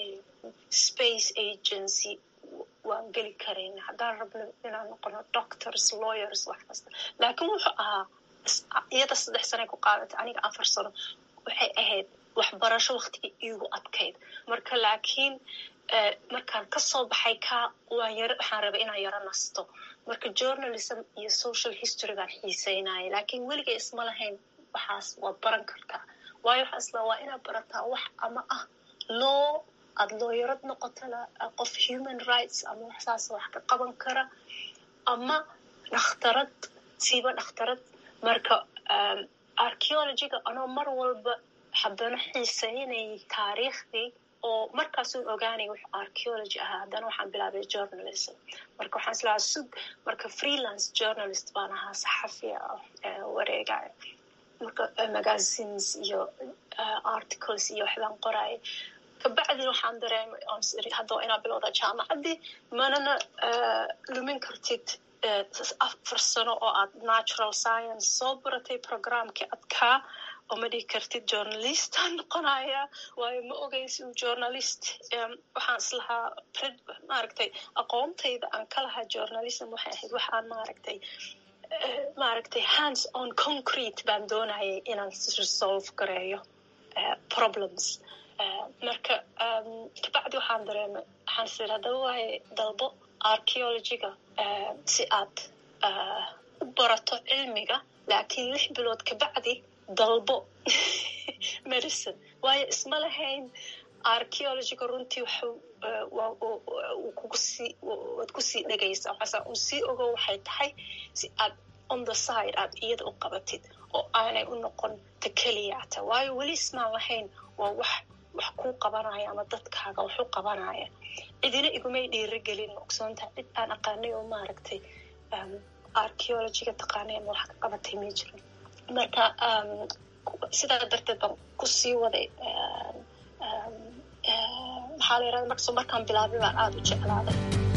space agency waan geli karayna haddaan rabno inaan noqono doctors lawyers wax kasta laakiin wuxuu ahaa iyada saddex sane ku qaadatay aniga afar sano waxay ahayd waxbarasho waktigii iigu adkayd marka laakiin markaan kasoo baxay ka waan yar waxaan rabay inaan yaro nasto marka journalism iyo social history baan xiiseynaya laakiin weligay isma lahayn waxaas waa baran kartaa waayo waxaa isla waa inaad barataa wax ama ah loo aada looyarad noqotana qof human rights ama waxsaas wax ka qaban kara ama dhakhtarad siiba dhakhtarad marka archeologyga anoo mar walba haddana xiiseynayay taariikhdii oo markaasuun ogaanay wux archeology ahaa haddana waxaan bilaabay journalism marka waxaan islahaa sug marka freelance journalist baan ahaa saxafi wareega marka magazines iyo articles iyo waxbaan qoraya kabacdin waxaan dareemay hadda waa inaa bilowda jaamacaddii manana lumin kartid afar sano oo aad natural science soo baratay programkii adkaa oo ma dhihi kartid journalistaan noqonaya waayo ma ogeysi journalist waxaan islahaa maaragtay aqoontayda aan ka lahaa journalism waxay ahayd waxaan maaragtay maaragtay hands on concrete baan doonayay inaan resolve gareeyo problems marka kabacdi waxaan dareemay waxaan sir haddaba waaye dalbo archeologyga si aad u barato cilmiga laakiin lix bilood kabacdi dalbo medicine waayo isma lahayn archeologyga runtii waxuu kugusii waad kusii dhegaysaa waxaasa uu sii ogo waxay tahay si aad on the side aad iyada u qabatid oo aanay u noqon ta keliyata waayo weli ismaan lahayn waa wax wax kuu qabanaya ama dadkaaga waxu qabanaya cidina igumay dhiirigelin ogsoontaha cid aan aqaanay oo maaragtay archeologyga taqaanay ama wax ka qabatay ma jirin marka sidaa darteed baan kusii waday maxaa la yirahda markaso markaan bilaabay baan aada u jeclaaday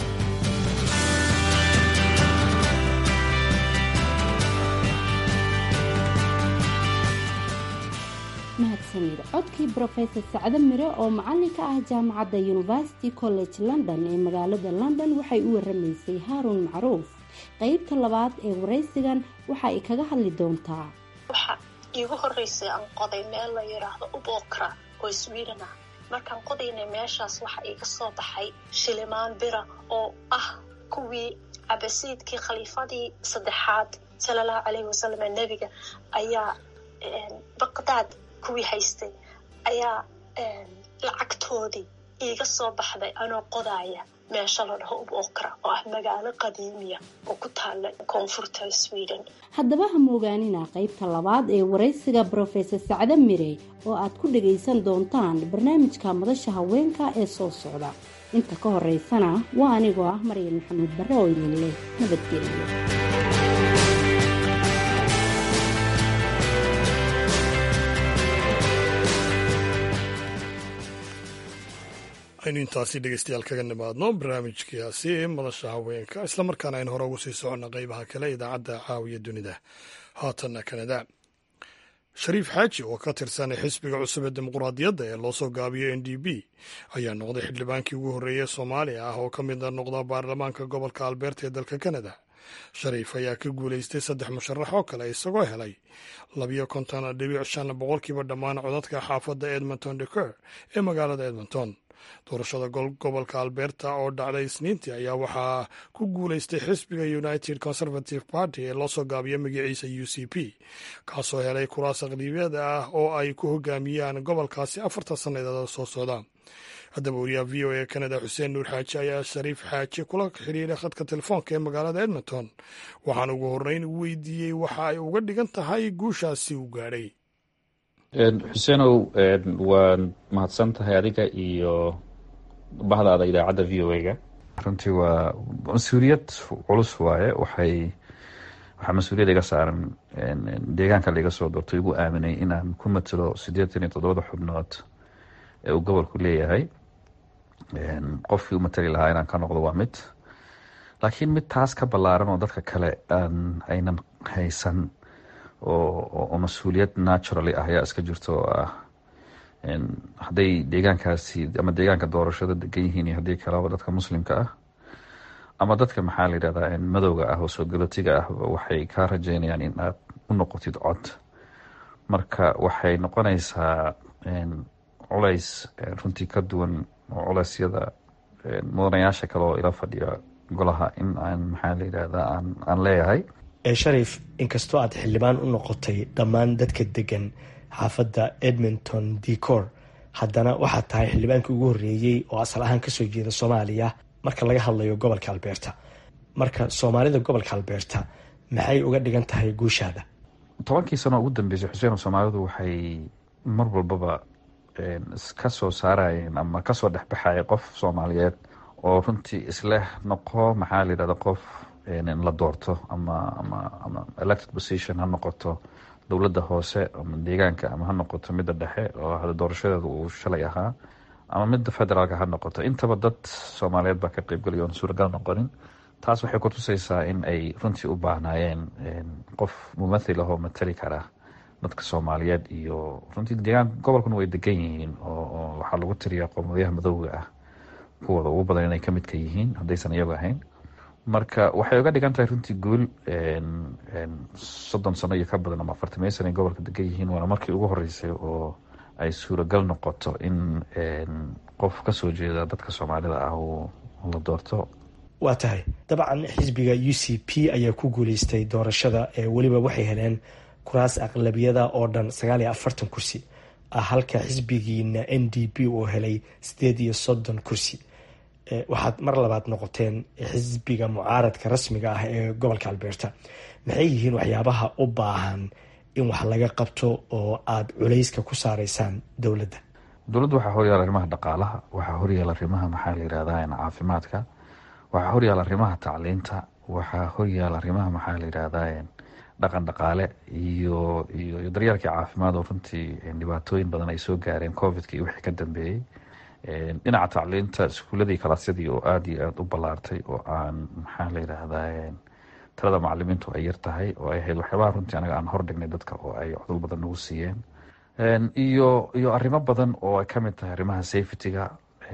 mahadsanid codkii brofesor sacdo mire oo macalin ka ah jaamacadda university college london ee magaalada london waxay u waramaysay haaruun macruuf qeybta labaad ee waraysigan waxa ay kaga hadli doontaa waxa iigu horeysay aan qoday meel la yiraahdo ubokra oo sweden ah markaan qodaynay meeshaas waxa iga soo baxay shilimaan bira oo ah kuwii cabasiidkii khaliifadii saddexaad sala allahu caleyhi wasalam ee nebiga ayaa baqdaad kuwii haystay ayaa lacagtoodii iiga soo baxday anoo qodaaya meesha la dhaho ubokra oo ah magaalo qadiimiya oo ku taala koonfurta sweden haddaba ha moogaanina qaybta labaad ee waraysiga brofesor sacde mire oo aad ku dhagaysan doontaan barnaamijka madasha haweenka ee soo socda inta ka horeysana waa anigoo ah maryan maxamuud barre oo idin leh nabadgeliyo aynu intaasi dhegeystayaal kaga nimaadno barnaamijkaasi madasha haweenka islamarkaana aynu hore ugu sii soconna qeybaha kale idaacadda caawiya dunida haatanna kanada shariif xaaji oo ka tirsan xisbiga cusub ee dimuquraadiyadda ee loo soo gaabiyo n d b ayaa noqday xildhibaankii ugu horreeyey soomaaliya ah oo ka mid noqda baarlamaanka gobolka albeerta ee dalka kanada shariif ayaa ka guulaystay saddex musharax oo kale isagoo helay labiyo konton dhibic shan boqolkiiba dhammaan codadka xaafadda edmonton deker ee magaalada edmonton doorashada gobolka alberta oo dhacday isniintii ayaa waxaa ku guulaystay xisbiga united conservative party ee loo soo gaabiyo magaciisa u c p kaasoo helay kuraas aqlibiyada ah oo ay ku hogaamiyaan gobolkaasi afartan sannadood soo socda haddaba wariyaha v o e kanada xuseen nuur xaaji ayaa shariif xaaji kula xidhiiray khadka telefoonka ee magaalada edmonton waxaan ugu horreyn weydiiyey waxa ay uga dhigan tahay guushaasi uu gaadhay xuseenow waad mahadsan tahay adiga iyo bahdaada idaacadda v o a-ga runtii waa mas-uuliyad culus waaye waxay waxaa mas-uuliyad iga saaran deegaanka laiga soo doortay igu aaminay inaan ku matalo siddeetan iyo toddobada xubnood ee uu gobolku leeyahay qofkii u matali lahaa inaan ka noqdo waa mid laakiin mid taas ka ballaaran oo dadka kale aan aynan haysan oo mas-uuliyad naturally ah ayaa iska jirto oo ah hadday deegaankaasi ama deegaanka doorashada degan yihiin iyo haddii kaleba dadka muslimka ah ama dadka maxaa la yidhahdaa madowga ah oo soo galootiga ah waxay kaa rajeynayaan in aad u noqotid cod marka waxay noqonaysaa culays runtii ka duwan oo culeysyada mudanayaasha kale oo ila fadhiya golaha in aan maxaa la yidhahdaa aan aan leeyahay sharif inkastoo aad xildhibaan u noqotay dhammaan dadka degan xaafadda edmonton decor haddana waxaad tahay xildhibaankii ugu horreeyey oo asal ahaan kasoo jeeda soomaaliya marka laga hadlayo gobolka albeerta marka soomaalida gobolka albeerta maxay uga dhigan tahay guushaada tobankii sano ugu dambeysay xuseen soomaalidu waxay mar walbaba ka soo saarayeen ama kasoo dhexbaxaya qof soomaaliyeed oo runtii isleh noqo maxaa la yidhahda qof la doorto ama ama ama elected position ha noqoto dowladda hoose ama deegaanka ama ha noqoto midda dhexe oo hada doorashadeeda uu shalay ahaa ama midda federaalka ha noqoto intaba dad soomaaliyeed baa ka qeybgalay oon suuragal noqonin taas waxay kutusaysaa in ay runtii u baahnaayeen qof mumathil ahoo matali kara dadka soomaaliyeed iyo runtii deegaan gobolkuna way degan yihiin oo waxaa lagu tiriyaa qowmadayaha madowga ah kuwooda ugu badan inay kamid ka yihiin haddaysan iyagu ahayn marka waxay uga dhigan tahay runtii guul soddon sano iyo ka badan ama afartamey sana ay gobolka degan yihiin waana markii ugu horeysay oo ay suuragal noqoto in qof kasoo jeeda dadka soomaalida ah uu la doorto waa tahay dabcan xisbiga u c p ayaa ku guuleystay doorashada ee weliba waxay heleen kuraas aqlabiyada oo dhan sagaal iyo afartan kursi ah halka xisbigiina n d p uu helay sideed iyo soddon kursi waxaad mar labaad noqoteen xisbiga mucaaradka rasmiga ah ee gobolka albeerta maxay yihiin waxyaabaha u baahan in wax laga qabto oo aada culayska ku saareysaan dowladda dowladda waxaa horyaala arrimaha dhaqaalaha waxaa horyaala arrimaha maxaa la yidhahdaa caafimaadka waxaa horyaala arrimaha tacliinta waxaa horyaala arrimaha maxaa la yidhahdaa dhaqan dhaqaale iyo iyo daryeelkii caafimaad oo runtii dhibaatooyin badan ay soo gaareen covidka iyo wixii ka dambeeyey dhinaca tacliinta iskuuladii kalaasyadii oo aada iyo aada u ballaartay oo aan maxaa la yidhaahdaa talada macalimiintu ay yar tahay oo ay ahayd waxyaabaha runtii anaga aan hordhignay dadka oo ay codol badan nagu siiyeen iyo iyo arrimo badan oo ay kamid tahay arrimaha safetyga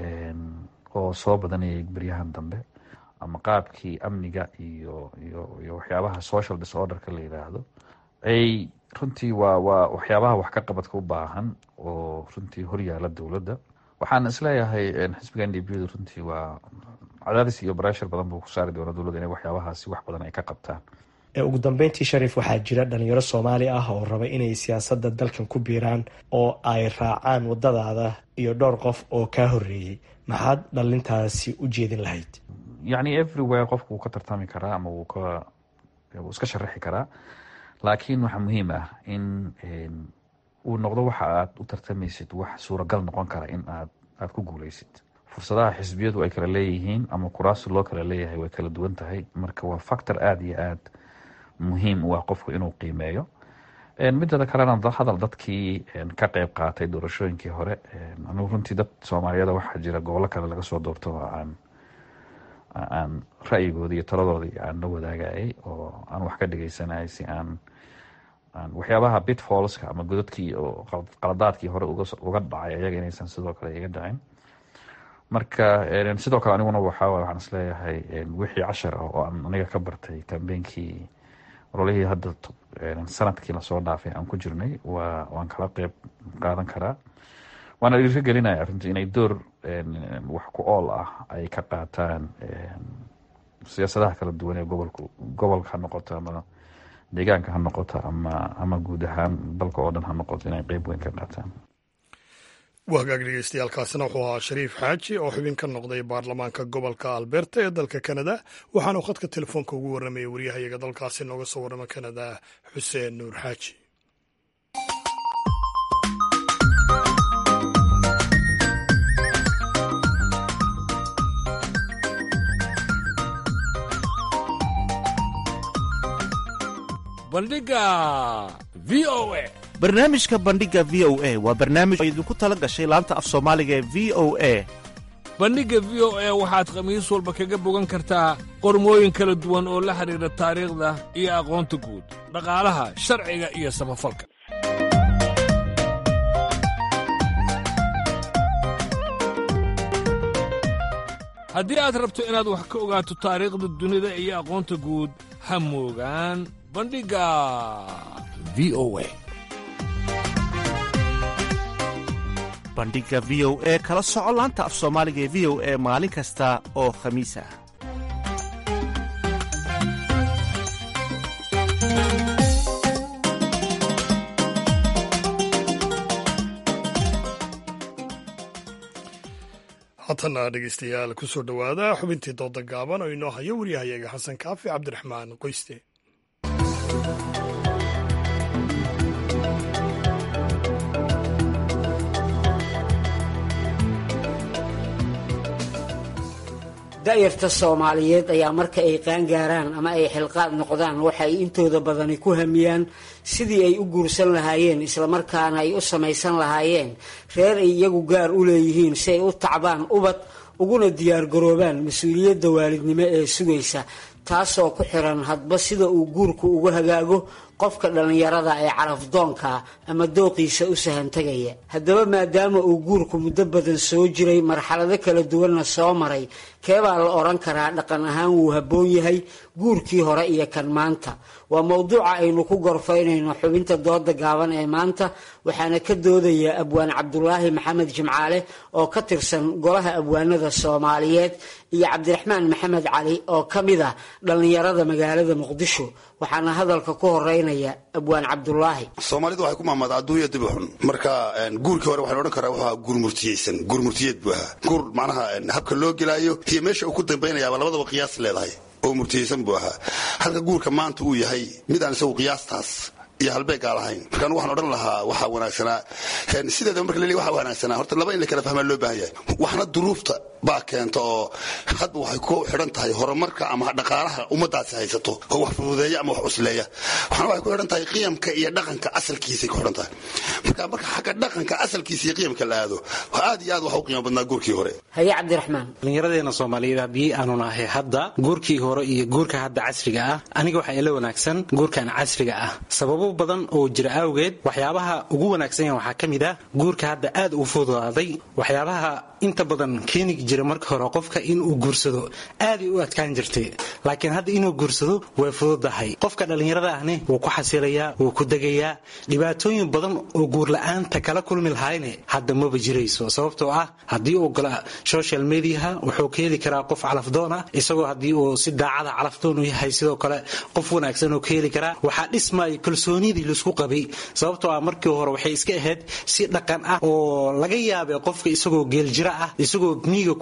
oo soo badanayay beryahan dambe ama qaabkii amniga iyo iyo iyo waxyaabaha social disorderka la yidhaahdo ay runtii waa waa waxyaabaha wax ka qabadka u baahan oo runtii horyaala dowladda waxaan isleeyahay xisbiga n d b du runtii waa cadaadis iyo bareshar badan buu ku saari doona dowladda inay waxyaabahaasi wax badan ay ka qabtaan ugu dambeyntii shariif waxaa jira dhalinyaro soomaali ah oo raba inay siyaasadda dalkan ku biiraan oo ay raacaan wadadaada iyo dhowr qof oo kaa horeeyey maxaad dhalintaasi u jeedin lahayd yacni everywhere qofku wuu ka tartami karaa ama wuu ka wuu iska sharaxi karaa laakiin waxaa muhiim ah in uu noqdo waxa aad u tartamaysid wax suuragal noqon kara in aad aad ku guuleysid fursadaha xisbiyadu ay kala leeyihiin ama kuraasi loo kala leeyahay way kala duwan tahay marka waa factor aada iyo aad muhiim u ah qofku inuu qiimeeyo midada kalena hadal dadkii ka qeyb qaatay doorashooyinkii hore anugu runtii dad soomaaliyada waxaa jira gobollo kale laga soo doorto oo aan aan ra'yigoodii iyo taladoodii aan la wadaagayay oo aan wax ka dhegeysanayay si aan aan waxyaabaha bitfallska ama godadkii oo qaladaadkii hore uga dhacay ayaga inaysan sidoo kale iga dhacin marka sidoo kale aniguna waxaa waxaan isleeyahay wixii cashar ah oo aan aniga ka bartay kambeynkii ololihii hadda sanadkii lasoo dhaafay aan ku jirnay waa waan kala qeyb qaadan karaa waana dhiirka gelinaya runtii inay door wax ku ool ah ay ka qaataan siyaasadaha kala duwan ee gobolku gobolka ha noqoto ama deegaanka ha noqoto ama ama guud ahaan dalka oo dhan ha noqoto inay qeyb weyn ka qaataan waa hagaag dhegeystayaaalkaasina wuxuu ahaa shariif xaaji oo xubin ka noqday baarlamaanka gobolka alberta ee dalka kanada waxaanu khadka telefoonka ugu warramayay waryahayaga dalkaasi nooga soo warrama kanada xuseen nuur xaaji bandhiga v o a barnaamijka bandhiga v o a waa barnaamij oo idinku tala gashay laanta af soomaaliga ee v o a bandhigga v o a waxaad khamiis walba kaga bogan kartaa qormooyin kala duwan oo la xidhiidha taariikhda iyo aqoonta guud dhaqaalaha sharciga iyo samafalka haddii aad rabto inaad wax ka ogaato taariikhda dunida iyo aqoonta guud ha moogaan bandhigga v o a bandhiga v o e kala soco laanta af soomaaliga ee v o e maalin kasta oo khamiis ah haatana dhegeystayaal kusoo dhowaada xubintii dooda gaaban oo inoo hayo waryahayaga xasan kaafi cabdiraxmaan qoyste da'yarta soomaaliyeed ayaa marka ay qaangaaraan ama ay xilqaad noqdaan waxay intooda badani ku hamiyaan sidii ay u guursan lahaayeen islamarkaana ay u samaysan lahaayeen reer ay iyagu gaar u leeyihiin si ay u tacbaan ubad uguna diyaargaroobaan mas-uuliyadda waalidnimo ee sugaysa taasoo ku xiran hadba sida uu guurku ugu hagaago qofka dhallinyarada ee carafdoonka ama dooqiisa u sahantegaya haddaba maadaama uu guurku muddo badan soo jiray marxalado kala duwanna soo maray keebaa la odhan karaa dhaqan ahaan wuu habboon yahay guurkii hore iyo kan maanta waa mowduuca aynu ku gorfaynayno xubinta dooda gaaban ee maanta waxaana ka doodaya abwaan cabdulaahi maxamed jimcaale oo ka tirsan golaha abwaanada soomaaliyeed iyo cabdiraxmaan maxamed cali oo ka mid ah dhallinyarada magaalada muqdisho waxaana hadalka ku horeynaya abwaan cabdulaahi soomaalidu waxay ku mahmada adduunya dibi xun marka guurkii hore waxaan odhan karaa wuxuu guur murtiyeysan guur murtiyeed buu ahaa guur macnaha habka loo gelaayo iyo meesha uu ku dambaynayaaba labadaba qiyaas leedahay oo murtiyeysan buu ahaa halka guurka maanta uu yahay mid aan isagu qiyaastaas iyo halbeegaa lahayn markaan waxaan odhan lahaa waxaa wanaagsanaa sideedaba marka laleeyahy waxaa wanaagsanaa horta laba in la kala fahmaa loo baahan yahay waxna duruufta baa keenta oo hadba waxay ku xidhan tahay horumarka ama dhaqaalaha ummadaasi haysato oo wax fududeeya ama wax cusleeya waxna waxay ku xidhan tahay qiyamka iyo dhaqanka asalkiisay ku xidhan tahay marka marka xagga dhaqanka asalkiisa iyo qiyamka la aado aad iyo aad waxa u qiimo badnaa guurkii hore haye cabdiraxmaan dhallinyaradeena soomaaliyeed haddii aanu nahay hadda guurkii hore iyo guurka hadda casriga ah aniga waxaa ila wanaagsan guurkan casriga ah sababo badan oo jira awgeed waxyaabaha ugu wanaagsan waxaa ka mid ah guurka hadda aad u fududaaday waxyaabaha inta badan keeni jira marka hore qofka inuu guursado aaday u adkaan jirtay laakiin hadda inuu guursado way fududahay qofka dhallinyarada ahni wuu ku xasilayaa wuu ku degayaa dhibaatooyin badan oo guurla-aanta kala kulmi lahayne hadda maba jirayso sababtoo ah haddii uu gala social mediaha wuxuu ka heli karaa qof calafdoon ah isagoo haddii uu si daacada calafdoon u yahay sidoo kale qof wanaagsan oo ka heli karaa waxaa dhismaya kalsoonidii laisku qabay sababtoo ah markii hore waxay iska ahayd si dhaqan ah oo laga yaabay qofka isagoo geeljira ah isagoo miiga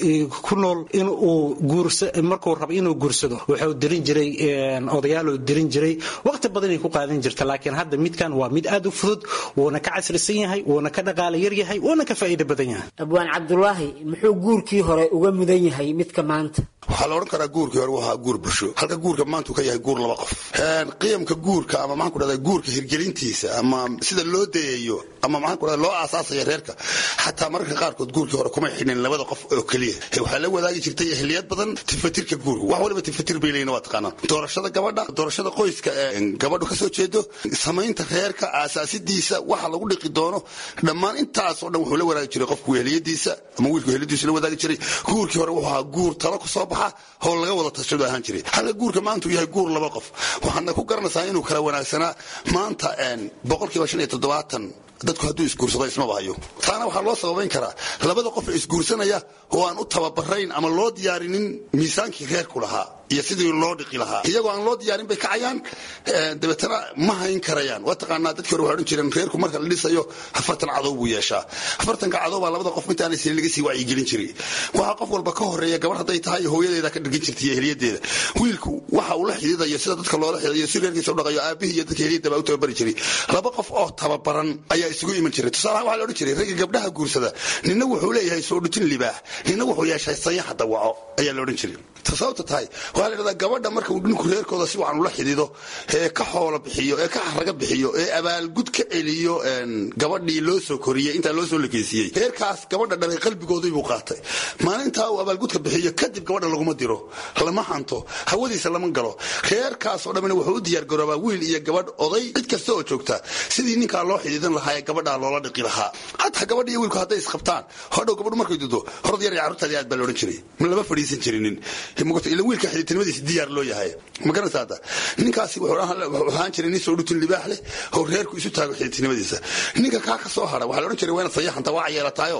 ku nool inuu markuu rabo inuu guursado wuxuu dirin jiray odayaaluu dirin jiray waqti badanay ku qaadan jirta laakiin hadda midkan waa mid aad u fudud wuuna ka casrisan yahay wuuna ka dhaqaala yar yahay wuuna ka faa'iido badan yahay abwaan cabdulaahi muxuu guurkii hore uga mudan yahay midka maanta waxaa la odhan karaa guurkii hore wuxuu guur bulsho halka guurka maanta uu ka yahay guur laba qof qiyamka guurka ama maxaan ku dhahdaa guurka hirgelintiisa ama sida loo dayayo ama maxaan ku dhahdaa loo aasaasaya reerka xataa mararka qaarkood guurkii hore kumay xidhin labada qof oo keliya waxaa la wadaagi jirtay ehliyad badan tifatirka guurka wax waliba tifatir bay leeyihin waa taqaanaan doorashada gabadha doorashada qoyska ee gabadhu ka soo jeedo samaynta reerka aasaasidiisa waxa lagu dhiqi doono dhammaan intaas oo dhan wuxuu la wadaagi jiray qofku ehliyadiisa ama wiilku ehliyadiisa la wadaagi jiray guurkii hore wuxuu ahaa guur talo ku soo baxa howl laga wada tashado ahaan jiray halka guurka maanta uu yahay guur laba qof waxaadna ku garanaysaa inuu kala wanaagsanaa maanta boqolkiiba shan iyo toddobaatan dadku hadduu isguursado ismaba hayo taana waxaa loo sababayn karaa labada qof ee isguursanaya oo aan u tababarayn ama loo diyaarinin miisaankii reerku lahaa iyo sidii loo dhiqi lahaa iyagoo aan loo diyaarin bay kacayaan dabeetana ma hayn karayaan waa taqaanaa dadkii hore waxay odhan jireen reerku marka la dhisayo afartan cadow buu yeeshaa afartanka cadow baa labada qof intaanay sinin laga sii wacyigelin jiray waxaa qof walba ka horeeya gabar hadday tahay hooyadeeda ka dhirgin jirtay iyo heliyadeeda wiilku waxa uu la xididayo sida dadka loola xididayo si reerkiisa u dhaqayo aabihii iyo dadka heliyadda baa u tababari jiray laba qof oo tababaran ayaa isugu iman jiray tusaalahaan waxaa la odhan jiray ragga gabdhaha guursada nina wuxuu leeyahay soo dhutin libaax nina wuxuu yeeshay sayaxa dawaco ayaa la odhan jiray sababta tahay waxaa la dhahdaa gabadha marka uu dhinku reerkooda si wacan ula xidido ee ka xoolo bixiyo ee ka xaraga bixiyo ee abaalgud ka celiyo gabadhii loo soo koriyey intaa loo soo lekeysiiyey reerkaas gabadha dhalay qalbigoodii buu qaatay maalintaa uu abaalgudka bixiyo kadib gabadha laguma diro lama hanto hawadiisa lama galo reerkaasoo dhammina wuxuu u diyaargaroobaa wiil iyo gabadh oday cid kasta oo joogta sidii ninkaa loo xidiidan lahaa ee gabadhaa loola dhiqi lahaa hataa gabadha iyo wiilku hadday isqabtaan hodhow gabadhu markay dudo horad yar iyo carruurtaadii aad baa la odhan jiray lama fadhiisan jirinin ila wiilka xididtinimadiisa diyaar loo yahay ma garanaysa hadda ninkaasi wuxuu ahaan jiray nin soo dhutin libaax leh oo reerku isu taago xididtinimadiisa ninka kaa ka soo hara waxaa la odhan jiray waa inaad sayaxanta waa yeelataayo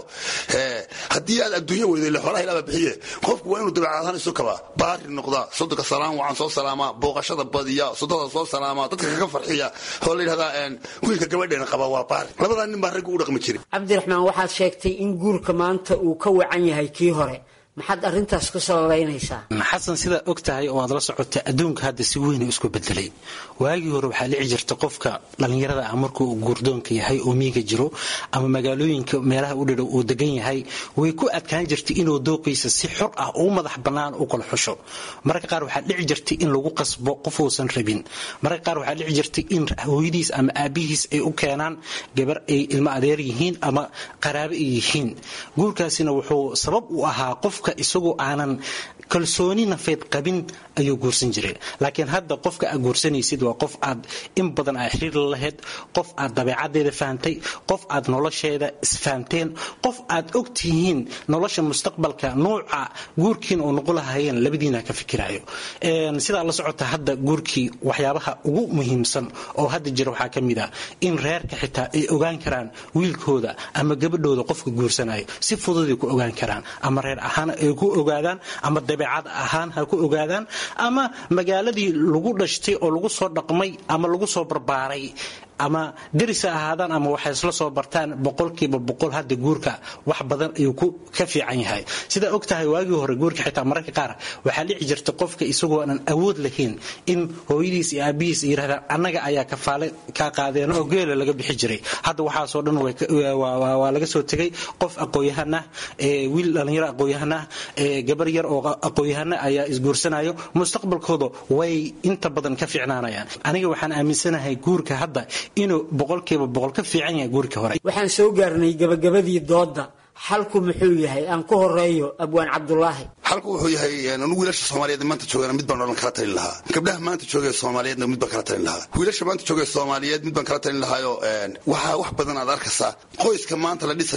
haddii aad adduunyo weydo ile xoolaha ilaaba bixiye qofku waa inuu dabeecad ahaan isu kabaa baari noqdaa sodonka salaam wacan soo salaamaa booqashada badiya sodada soo salaamaa dadka kaga farxiya oo la yidhahdaa wiilka gabadheena qaba waa baari labadaa nin baa raggu u dhaqmi jiray cabdiraxmaan waxaad sheegtay in guurka maanta uu ka wacan yahay kii hore maxaad arintaas ku sababaynaysaa xasan sidaad og tahay oo aad la socota adduunka hadda si weyn isku bedelay waagii hore waxaa dhici jirta qofka dhallinyarada ah markuu guurdoonka yahay oo miiga jiro ama magaalooyinka meelaha u dhidhow uu degan yahay way ku adkaan jirtay inuu dooqiisa si xor ah u madax bannaan u kala xusho mararka qaar waxaa dhici jirtay in lagu qasbo qof uusan rabin mararka qaar waxaa dhici jirtay in hooyadiis ama aabihiis ay u keenaan gabar ay ilmo adeer yihiin ama qaraabo ay yihiin guurkaasina wuxuu sabab u ahaa qof isagoo aanan kalsooni nafeed qabin ayuu guursan jiray laakiin hadda qofka aad guursanaysid waa qof aad in badan aa xiriir la lahayd qof aad dabeecadeeda fahamtay qof aad nolosheeda isfahamteen qof aad og tihiin nolosha mustaqbalka nuuca guurkiin oo noqon lahaayeen labadiina ka fikirayo sidaa la socota hadda guurkii waxyaabaha ugu muhiimsan oo hadda jira waxaa ka mid ah in reerka xitaa ay ogaan karaan wiilkooda ama gabadhooda qofka guursanayo si fududay ku ogaan karaan ama reer ahaan ay ku ogaadaan ama dabeecad ahaan ha ku ogaadaan ama magaaladii lagu dhashtay oo lagu soo dhaqmay ama lagu soo barbaaray ama deris ha ahaadaan ama waxay isla soo bartaan boqolkiiba boqol hadda guurka wax badan ayuu ka fiican yahay sidaa og tahay waagii hore guurka xitaa mararka qaar waxaa dhici jirta qofka isagoo aanan awood lahayn in hooyadiis iyo aabihiis yidhahdaan annaga ayaa kafaale kaa qaadeen oo geela laga bixi jiray hadda waxaasoo dhan waa laga soo tegay qof aqooyahan ah wiil dhallinyaro aqooyahan ah gabar yar oo aqooyahana ayaa isguursanayo mustaqbalkooda way inta badan ka fiicnaanayaan aniga waxaan aaminsanahay guurka hadda inuu boqolkiiba boqol ka fiican yahay guurkii hore waxaan soo gaarnay gabagabadii doodda xalku muxuu yahay aan ku horeeyo abwaan cabdulaahi xalku wuxuu yahay anu wiilasha soomaaliyeed maanta joogana mid baan odhan kala talin lahaa gabdhaha maanta joogee soomaaliyeedna mid baan kala talin lahaa wiilasha maanta joogee soomaaliyeed mid baan kala talin lahaayo waxaa wax badan aad arkaysaa qoyska maanta la dhisayaa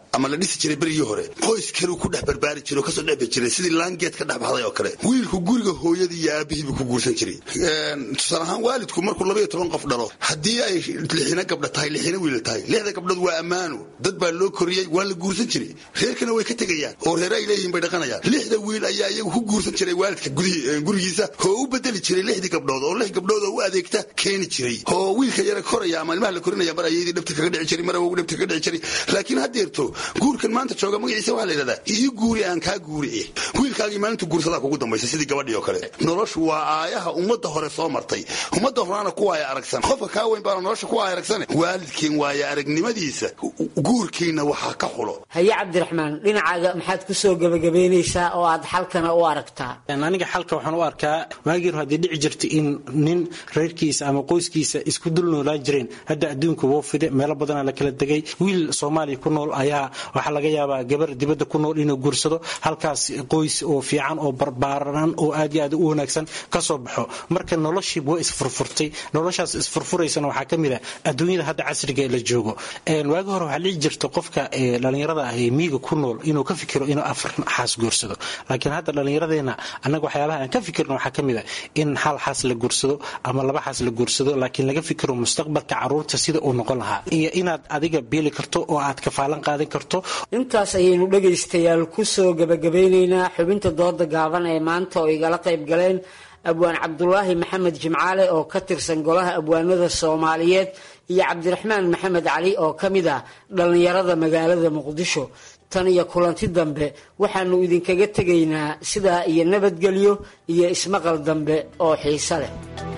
ama la dhisi jiray berigii hore qoys kaluu ku dhex barbaari jiray oo kasoo dhexbi jiray sidii laangeed ka dhex baxday oo kale wiilku guriga hooyadii iyo aabihiibuu ku guursan jiray tusaale ahaan waalidku markuu labaiyo toban qof dhalo haddii ay lixina gabdha tahay lixina wiila tahay lixda gabdhood waa ammaano dad baa loo koriyey waa la guursan jiray reerkana way ka tegayaan oo reere ay leeyihiin bay dhaqanayaan lixda wiil ayaa iyagu ku guursan jiray waalidka gurigiisa oo u bedeli jiray lixdii gabdhood oo lix gabdhood oo u adeegta keeni jiray oo wiilka yara koraya ama ilmaha la korinaya mar ayadii dhabta kaga dhici jiray mar awogu dhabta kaga dhici jiray laakiin haddeerto guurkan maanta jooga magaciisa waxaa la yidhahdaa ii guuri aan kaa guuri wiilkaagii maalintu guursadaa kugu dambaysa sidii gabadhii oo kale noloshu waa aayaha ummadda hore soo martay ummadda horaana ku waaya aragsan qofka kaa weyn baana nolosha ku waaya aragsan waalidkiin waaya aragnimadiisa guurkiina waxaa ka xulo haye cabdiraxmaan dhinacaaga maxaad ku soo gebagabaynaysaa oo aad xalkana u aragtaa aniga xalka waxaan u arkaa waagii hore haddii dhici jirta in nin reerkiisa ama qoyskiisa isku dul noolaan jireen hadda adduunka woo fide meelo badanaa la kala degay wiil soomaaliya ku nool ayaa waxaa laga yaabaa gabar dibadda ku nool inuu guursado halkaas qoys oo fiican oo barbaaran oo aad iyo aad u wanaagsan ka soo baxo marka noloshiiba way isfurfurtay noloshaas isfurfuraysana waxaa ka mid ah adduunyada hadda casriga ee la joogo waagi hore waxaa dhici jirta qofka dhallinyarada ah ee miiga ku nool inuu ka fikiro inuu afar xaas guursado laakiin hadda dhallinyaradeenna annaga waxyaabaha aan ka fikirno waxaa ka mid ah in hal xaas la guursado ama laba xaas la guursado laakiin laga fikiro mustaqbalka caruurta sida uu noqon lahaa iyo inaad adiga beeli karto oo aad kafaalan qaadan karto intaas ayaynu dhegaystayaal ku soo gebagabaynaynaa xubinta dooda gaaban ee maanta oo igala qayb galeen abwaan cabdulaahi maxamed jimcaale oo ka tirsan golaha abwaanada soomaaliyeed iyo cabdiraxmaan maxamed cali oo ka mid ah dhallinyarada magaalada muqdisho tan iyo kulanti dambe waxaanu idinkaga tegaynaa sidaa iyo nabadgelyo iyo ismaqal dambe oo xiise leh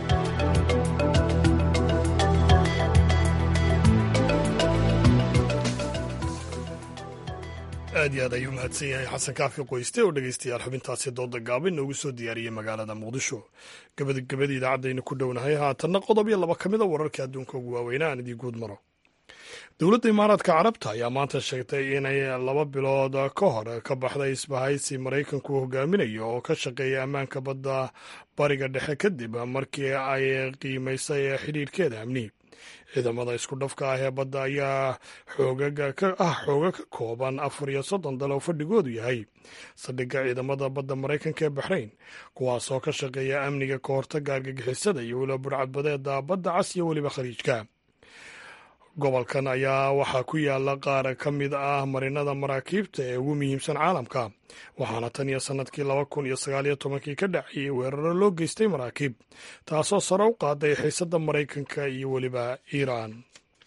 aad iyo aad ayuu mahadsan yahay xasan kaafi qoyste oo dhegaystayaal xubintaasi dooda gaabin noogu soo diyaariyey magaalada muqdisho gabagabadii idaacadaynu ku dhownahay haatanna qodob iyo laba ka mid a wararka adduunka ugu waaweyna aan idii guud maro dowladda imaaraadka carabta ayaa maanta sheegtay inay laba bilood ka hor ka baxday isbahaysi maraykanku hogaaminayo oo ka shaqeeya ammaanka badda bariga dhexe kadib markii ay qiimaysay xidhiirhkeeda amni ciidamada isku dhafka ah ee badda ayaa xoogaga ka ah xooga ka kooban afar iyo soddon dal oo fadhigoodu yahay saldhigga ciidamada badda maraykanka ee baxrayn kuwaasoo ka shaqeeya amniga ka hortagga argagixisada iyo weliba burcadbadeeda badda cas iyo weliba khaliijka gobolkan ayaa waxaa ku yaala qaar ka mid ah marinada maraakiibta ee ugu muhiimsan caalamka waxaana tan iyo sannadkii laba kun iyo sagaaliyo tobankii ka dhacayay weeraro loo geystay maraakiib taasoo sare u qaaday xiisadda maraykanka iyo weliba iiraan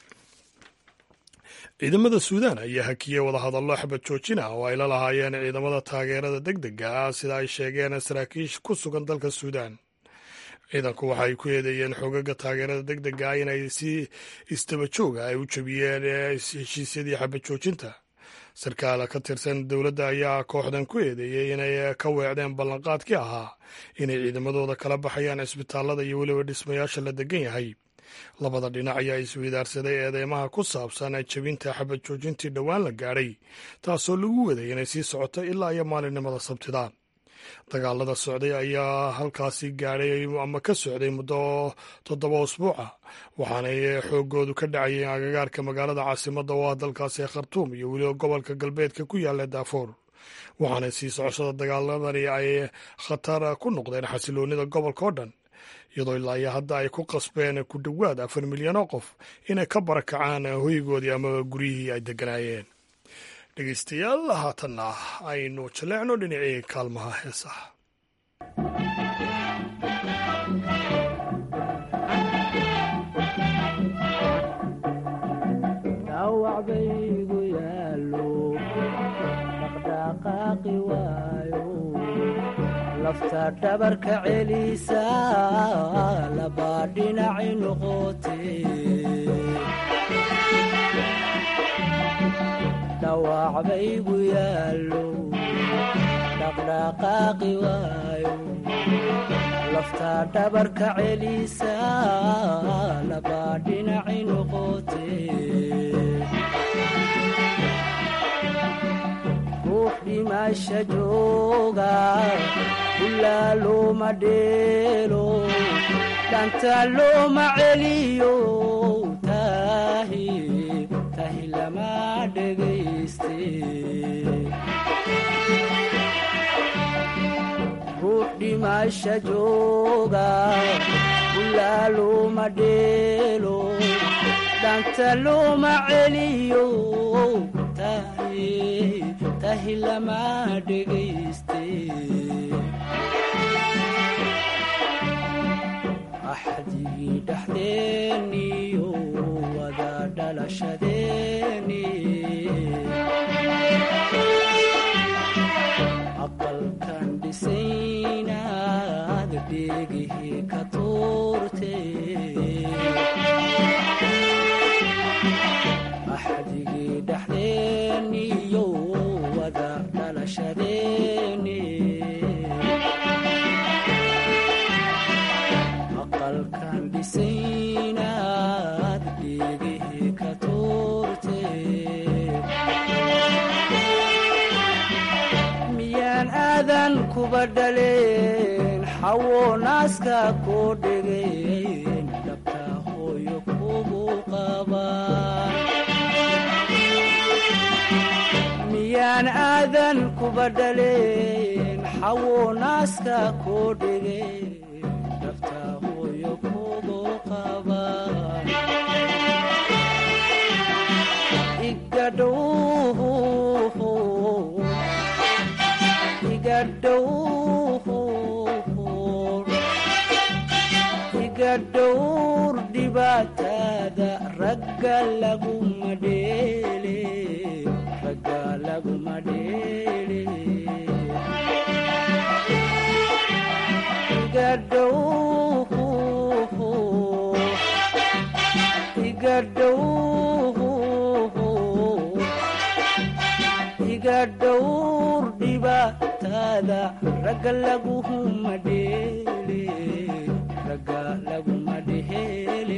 ciidamada suudaan ayaa hakiyey wadahadallo xabad joojin ah oo ay la lahaayeen ciidamada taageerada deg dega ah sida ay sheegeen saraakiish ku sugan dalka suudaan ciidanku waxay ku eedeeyeen xoogaga taageerada deg dega ah inay si istaba jooga ay u jabiyeen heshiisyadii xabad joojinta sarkaal ka tirsan dowladda ayaa kooxdan ku eedeeyey inay ka weecdeen ballanqaadkii ahaa inay ciidamadooda kala baxayaan cisbitaalada iyo weliba dhismayaasha la degan yahay labada dhinac ayaa isweydaarsaday eedeymaha ku saabsan jebinta xabad joojintii dhowaan la gaadhay taasoo lagu waday inay sii socoto ilaa iyo maalinimada sabtida dagaalada socday ayaa halkaasi gaadhay ama ka socday muddo toddoba usbuuca waxaanay xoogoodu ka dhacayeen agagaarka magaalada caasimadda oo ah dalkaasi ee khartuum iyo weliba gobolka galbeedka ku yaalla daafour waxaana sii socoshada dagaaladani ay khatar ku noqdeen xasiloonida gobolka oo dhan iyadoo ilaa iyo hadda ay ku qasbeen ku dhowaad afar milyan oo qof inay ka barakacaan hoygoodii ama guryihii ay degganaayeen dhegeystayaal haatanna aynu jaleecno dhinacii kaalmaha heesaha dhawacbaygu yaalo dhaqdhaqaaqi waayo lafta dhabarka celisa labaa dhinaci noqote dhawacbaygu yaalo dhaqdhaqaaqi waayo lafta dhabarka celisa labaa dhinaci noqote ruux dhimasha jooga ilaa looma dheelo dhanta looma celiyo tahi tahi lama dhegayste ruux dhimasha jooga ulaa looma dheelo dhanta looma celiyo tahi tahi lama dhegayste axdigii dhexdeeniyo wada dhalashadeeni aqalkan dhisaynaad dheegihii ka tuurte axdigii dhexdeeniyo wada dhalashadeeni aqalkan dhisaynaad dheegihii ka tuurte miyaan aadan kuba dhaleen xawo naaska koo dhegeen dhabta hooyo kugu qabaan miyaan aadan kuba dhaleen xawo naaska koo dhegeen dhabta hooyo kugu qabaan igadhow iga dhowr dhibaatada ragga laguma dheele ragga laguma dheele iga dhow iga dhow iga dhowr dhibaatada ragga laguma dheele ragga laguma dheele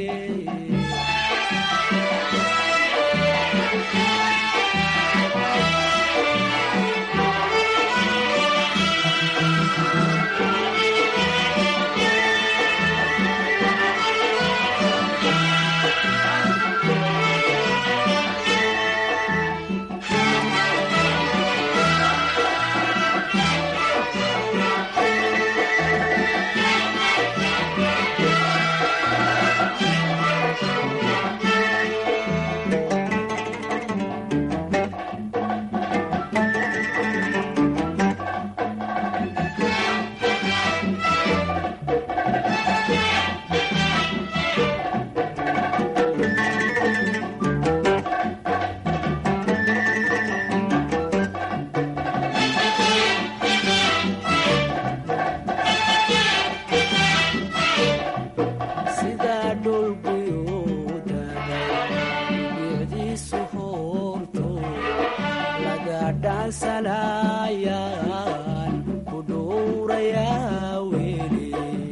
sidaa dhulguyuudaday bicdiisu hoorto laga dhaansanayaan ku dhowrayaa weli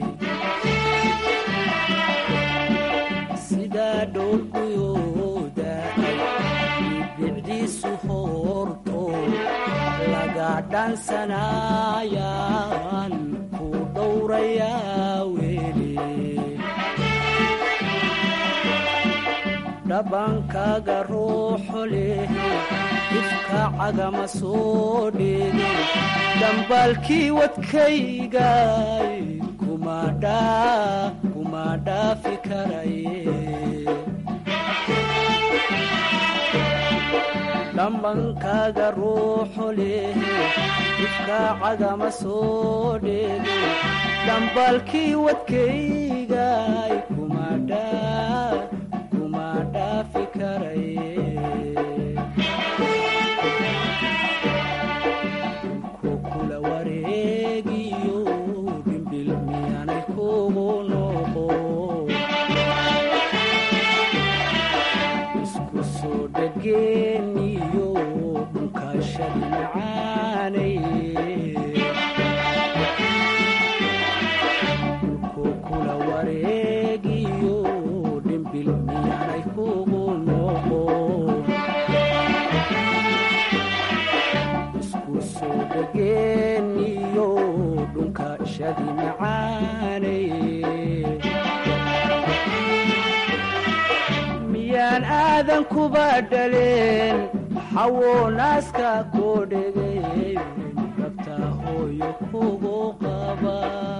sidaa dhulguyuudaday bicdiisu hoorto laga dhaansanayaan ku dhowrayaa weli dhabankaaga ruuxo leh ifka cagama soo dheege dambaalkii wadkaygay kuma dhaafi karaye dhambankaaga ruuxo leh ifka cagama soo dheege dambaalkii wadkaygay kuma dhaa kuma dhaafi karaye kukula wareegiyo dhimbil miyaanay kugu noqo isku soo dhageeniyo dhunkashadi macaanay kukula aadan kuba dhaleen xawo naaska koo dhegay dhabta hooyo kugu qaba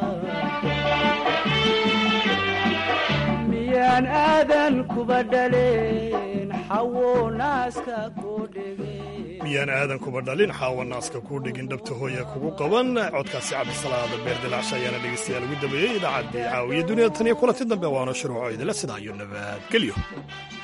miyaan aadan kuba dhaleen xawo naaska koo dhegay miyaan aadan kuba dhalin xaawa naaska kuu dhigin dhabta hooya kugu qaban codkaasi cabdisalaada beerdilaacsha ayaana dhegeystayaal ugu dambeeyey idaacaddii caawiya duniyada tan iyo kulanti dambe waana shuruuco idila sidaa iyo nabadgelyo